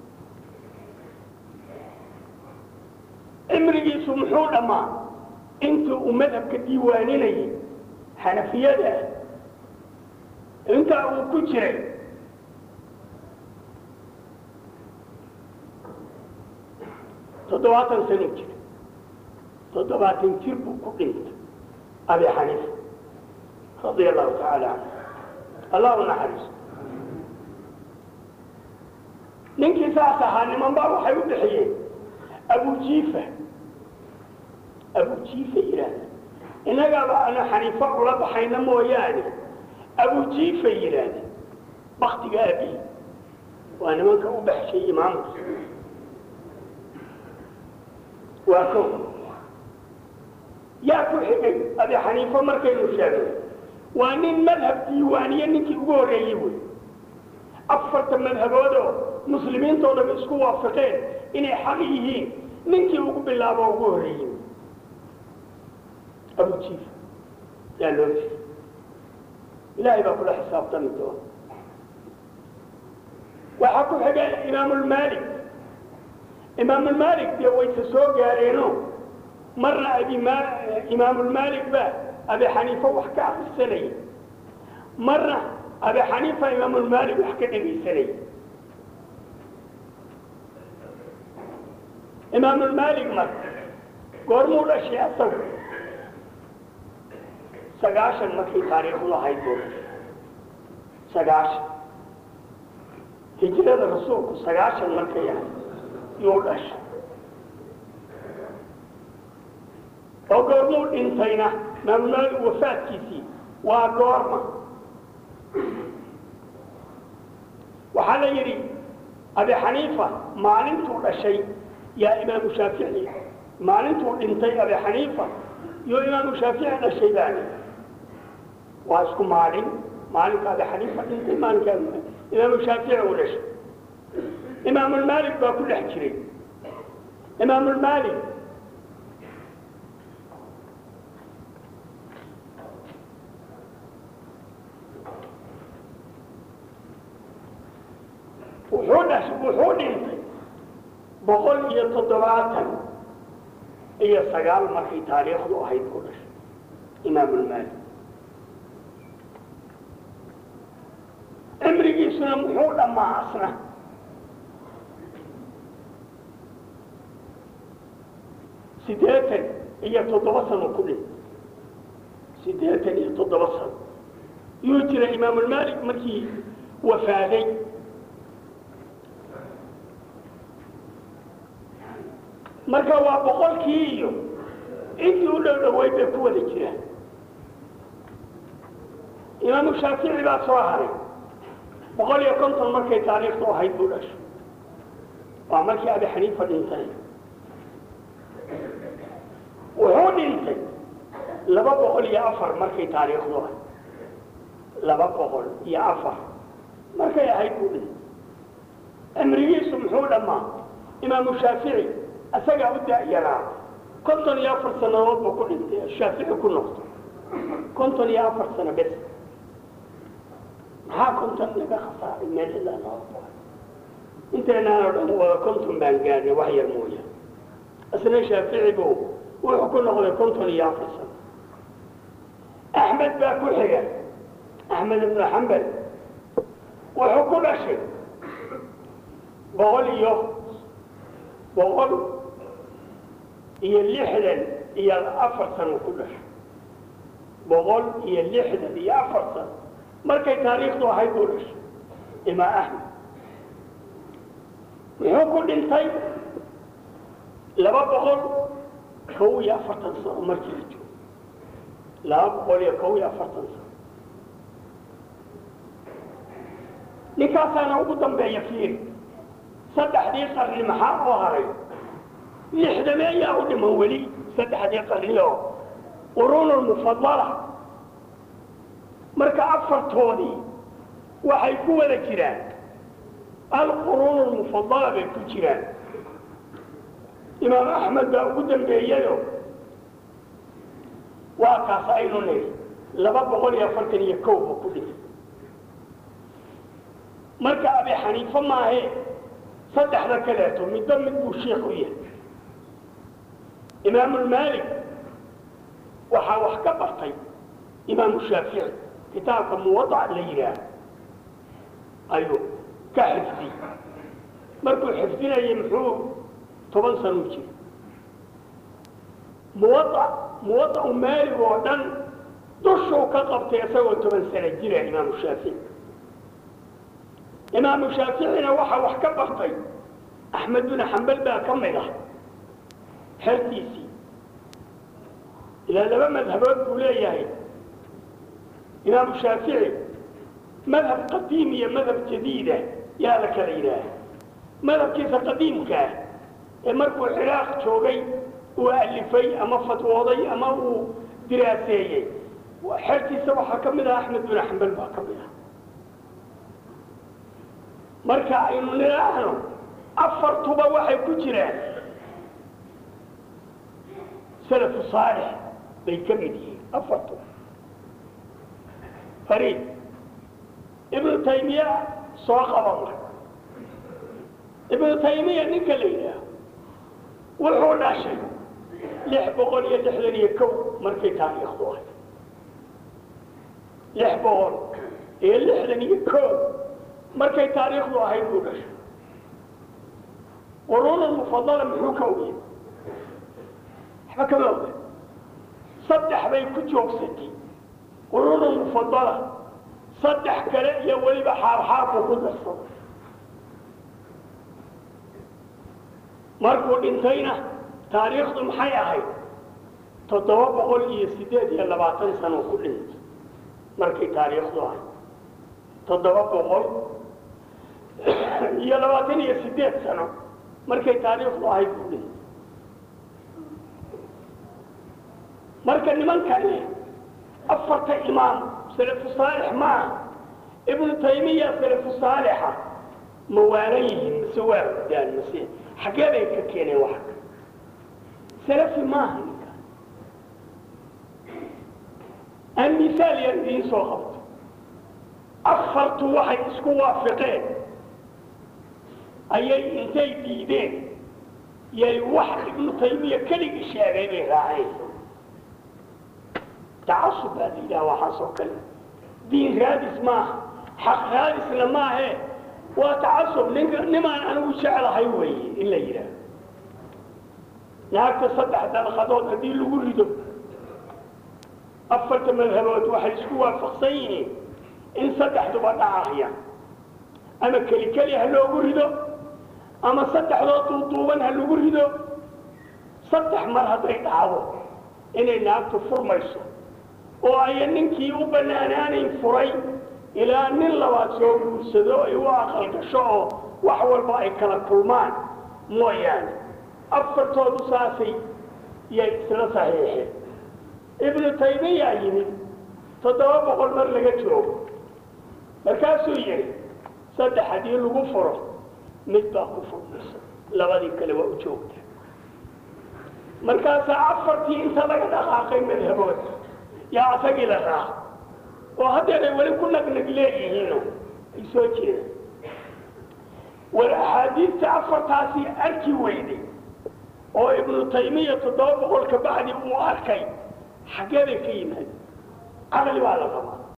cimrigiisu muxuu dhammaa intii uu madhabka diiwaaninayay xanafiyada ah intaa uu ku jiray toddobaatan sano jir toddobaatan jir buu ku dhintay abi xaniifa radia allahu tacaala canhu allah u naxariiso ninkii saas ahaa niman baa waxay u bixiyeen abujiifa abujiifa yidhaahda innagaaba ana xaniifo ula baxayna mooyaane abujiifa yidhaahda baktiga aabihi waa nimanka u baxshay imaamka waa ko yaa ku xigay abi xaniifo markaynu sheegno waa nin madhab diiwaaniye ninkii ugu horreeyey wey afarta madhaboodoo muslimiintoo dham isku waafaqeen inay xaq yihiin ninkii ugu bilaabo ugu horreeyey abujiif yaa loo jiri ilaahay baa kula xisaabtami doona waxaa ku xiga imaamulmaalik imaamulmaalik dee wayse soo gaareeno marna abi imaamulmaalik baa abi xaniifa wax ka akrisanaya marna abi xaniifa imaamulmaalik wax ka dhegaysanaya imaamulmaalik marka goormuu dhashay asagu sagaashan markay taariikhdu ahayd buu dhashay sagaashan hijrada rasuulku sagaashan markay ahayd yuu dhashay oo goormuu dhintayna imaamulmaalik wafaadkiisii waa goorma waxaa la yidhi abi xaniifa maalintuu dhashay yaa imaamu shaafici maalintuu dhintay abi xaniifa iyo imaamu shaafici dhashay baani waa isku maalin maalinka abi xaniifa dhintay maalinka imaamu shaafici uu dhashay imaamulmaalik baa ku dhex jiray imaamulmaalik wuxuu dhash wuxuu dhintay boqol iyo toddobaatan iyo sagaal markay taariikhdu ahayd buu dhashay imaamulmaalik cimrigiisuna muxuu dhammaa asna siddeetan iyo toddoba sano ku dhintay siddeetan iyo toddoba sano yuu jira imaamulmaalik markii wafaaday marka waa boqolkii iyo intii u dhow dhaweyd bay ku wada jiraan imaamu shaafici baa soo haray boqol iyo konton markay taariikhdu ahayd buu dhashay waa markii abi xaniifa dhintay wuxuu dhintay laba boqol iyo afar markay taariikhdu ahayd laba boqol iyo afar markay ahayd buu dhintay cimrigiisu muxuu dhammaa imaamu shaafici isagaa u da'yaraa konton iyo afar sannadood buu ku dhintay shaafici ku noqdo konton iyo afar sano bes maxaa konton laga khasaaray meel ilaa loo boqay inteenaan oo dhan wada konton baan gaarnay wax yar mooya isna shaafici buu wuxuu ku noqday konton iyo afar sano axmed baa ku xiga axmed ibnu xambal wuxuu ku dhashay boqol iyo boqol iyo lixdan iyo afar sano ku dhashay boqol iyo lixdan iyo afar sano markay taariikhdu ahayd buu dhashay imaa axmed muxuu ku dhintay laba boqol kow iyo afartan sano markii la joogo laba boqol iyo kow iyo afartan sano ninkaasaana ugu dambeeya fiiri saddexdii qarni maxaa oo haray lixdameeyaa u dhiman weli saddexdii qarni oo quruunulmufadala marka afartoodii waxay ku wada jiraan alquruunulmufadala bay ku jiraan imaam axmed baa ugu dambeeyayo waa kaas aynu niri laba boqol iyo afartan iyo kow buu ku dhintay marka abi xaniife maahe saddexda kaleeto midba mid buu sheikh u yahay imaamulmaalik waxaa wax ka bartay imaamu shaafici kitaabka muwadac la yidhaah ayuu ka xifdiyey markuu xifdinayay muxuu toban sanuu jira muwadac muwadacu maalig oo dhan dushuu ka qabtay isagoo toban sano jira imaamu shaafici imaamu shaaficina waxaa wax ka bartay axmed bin xambal baa ka mid ah xertiisii ilaa laba madhabood buu leeyahay imaamu shaafici madhab qadiim iyo madhab jadiida yaa la kala yidhaaha madhabkiisa qadiimkaa ee markuu ciraaq joogay uu alifay ama fatwooday ama uu diraaseeyey xertiisa waxaa ka mid ah axmed bin xambal baa ka mid ah marka aynu nidhaahno afartuba waxay ku jiraan salafu saalix bay ka mid yihiin afartuba fariid ibnu taymiya soo qaba marka ibnu taymiya ninka la yidhaaho wuxuu dhashay lix boqol iyo lixdan iyo kow markay taariikhdu ahay lix boqol iyo lixdan iyo kow markay taariikhdu ahayd buu dhashay quruuna mufadala muxuu ka ogya waxba kama oga saddex bay ku joogsatay quruuna mufadala saddex kale iyo weliba xaarxaarbuu ku darsaday markuu dhintayna taariikhdu maxay ahayd toddoba boqol iyo siddeed iyo labaatan sano ku dhintay markay taariikhdu ahayd toddoba boqol iyo labaatan iyo siddeed sano markay taariikhdu ahayd buu dhintay marka nimankani afarta imaam salafu saalix maaha ibnu taymiya salafu saalixa ma waalan yihiin mise waa hurdaan mase xaggee bay ka keeneen wax salafi maaha ninka aan misaal yar idiin soo qabto afartu waxay isku waafiqeen ayay intay diideen yay wax ibnu taymiya keligii sheegay bay raaceen tacasub baa la yidhaha waxaas oo kale diin raadis maaha xaq raadisna maahe waa tacasub ninka nimaan anigu jeclahay weeye in la yidhaaho naagta saddex dalqadood haddii lagu rido afarta madhabood waxay isku waafaqsan yihiin in saddexduba dhacaya ama keli keli ha loogu rido ama saddexdood duuduuban ha lagu rido saddex mar hadday dhacdo inay naagtu furmayso oo aya ninkii u bannaanaanayn furay ilaa nin labaad soo guursado ay u aqal gasho oo wax walba ay kala kulmaan mooyaane afartoodu saasay yay isla saxiixeen ibnu taymiyaa yimid toddoba boqol mar laga joogo markaasuu yidhi saddex haddii lagu furo mid baa ku furmaysa labadii kale waa u joogta markaasaa afartii inta laga dhaqaaqay madhabood yaa asagii la raaca oo haddeeray weli ku nagnag leeyihiino ay soo jeedaan war axaadiista afartaasi arki weyday oo ibnu taymiya toddoba boqol ka bacdi uu arkay xaggee bay ka yimaad caqli baa la qabaa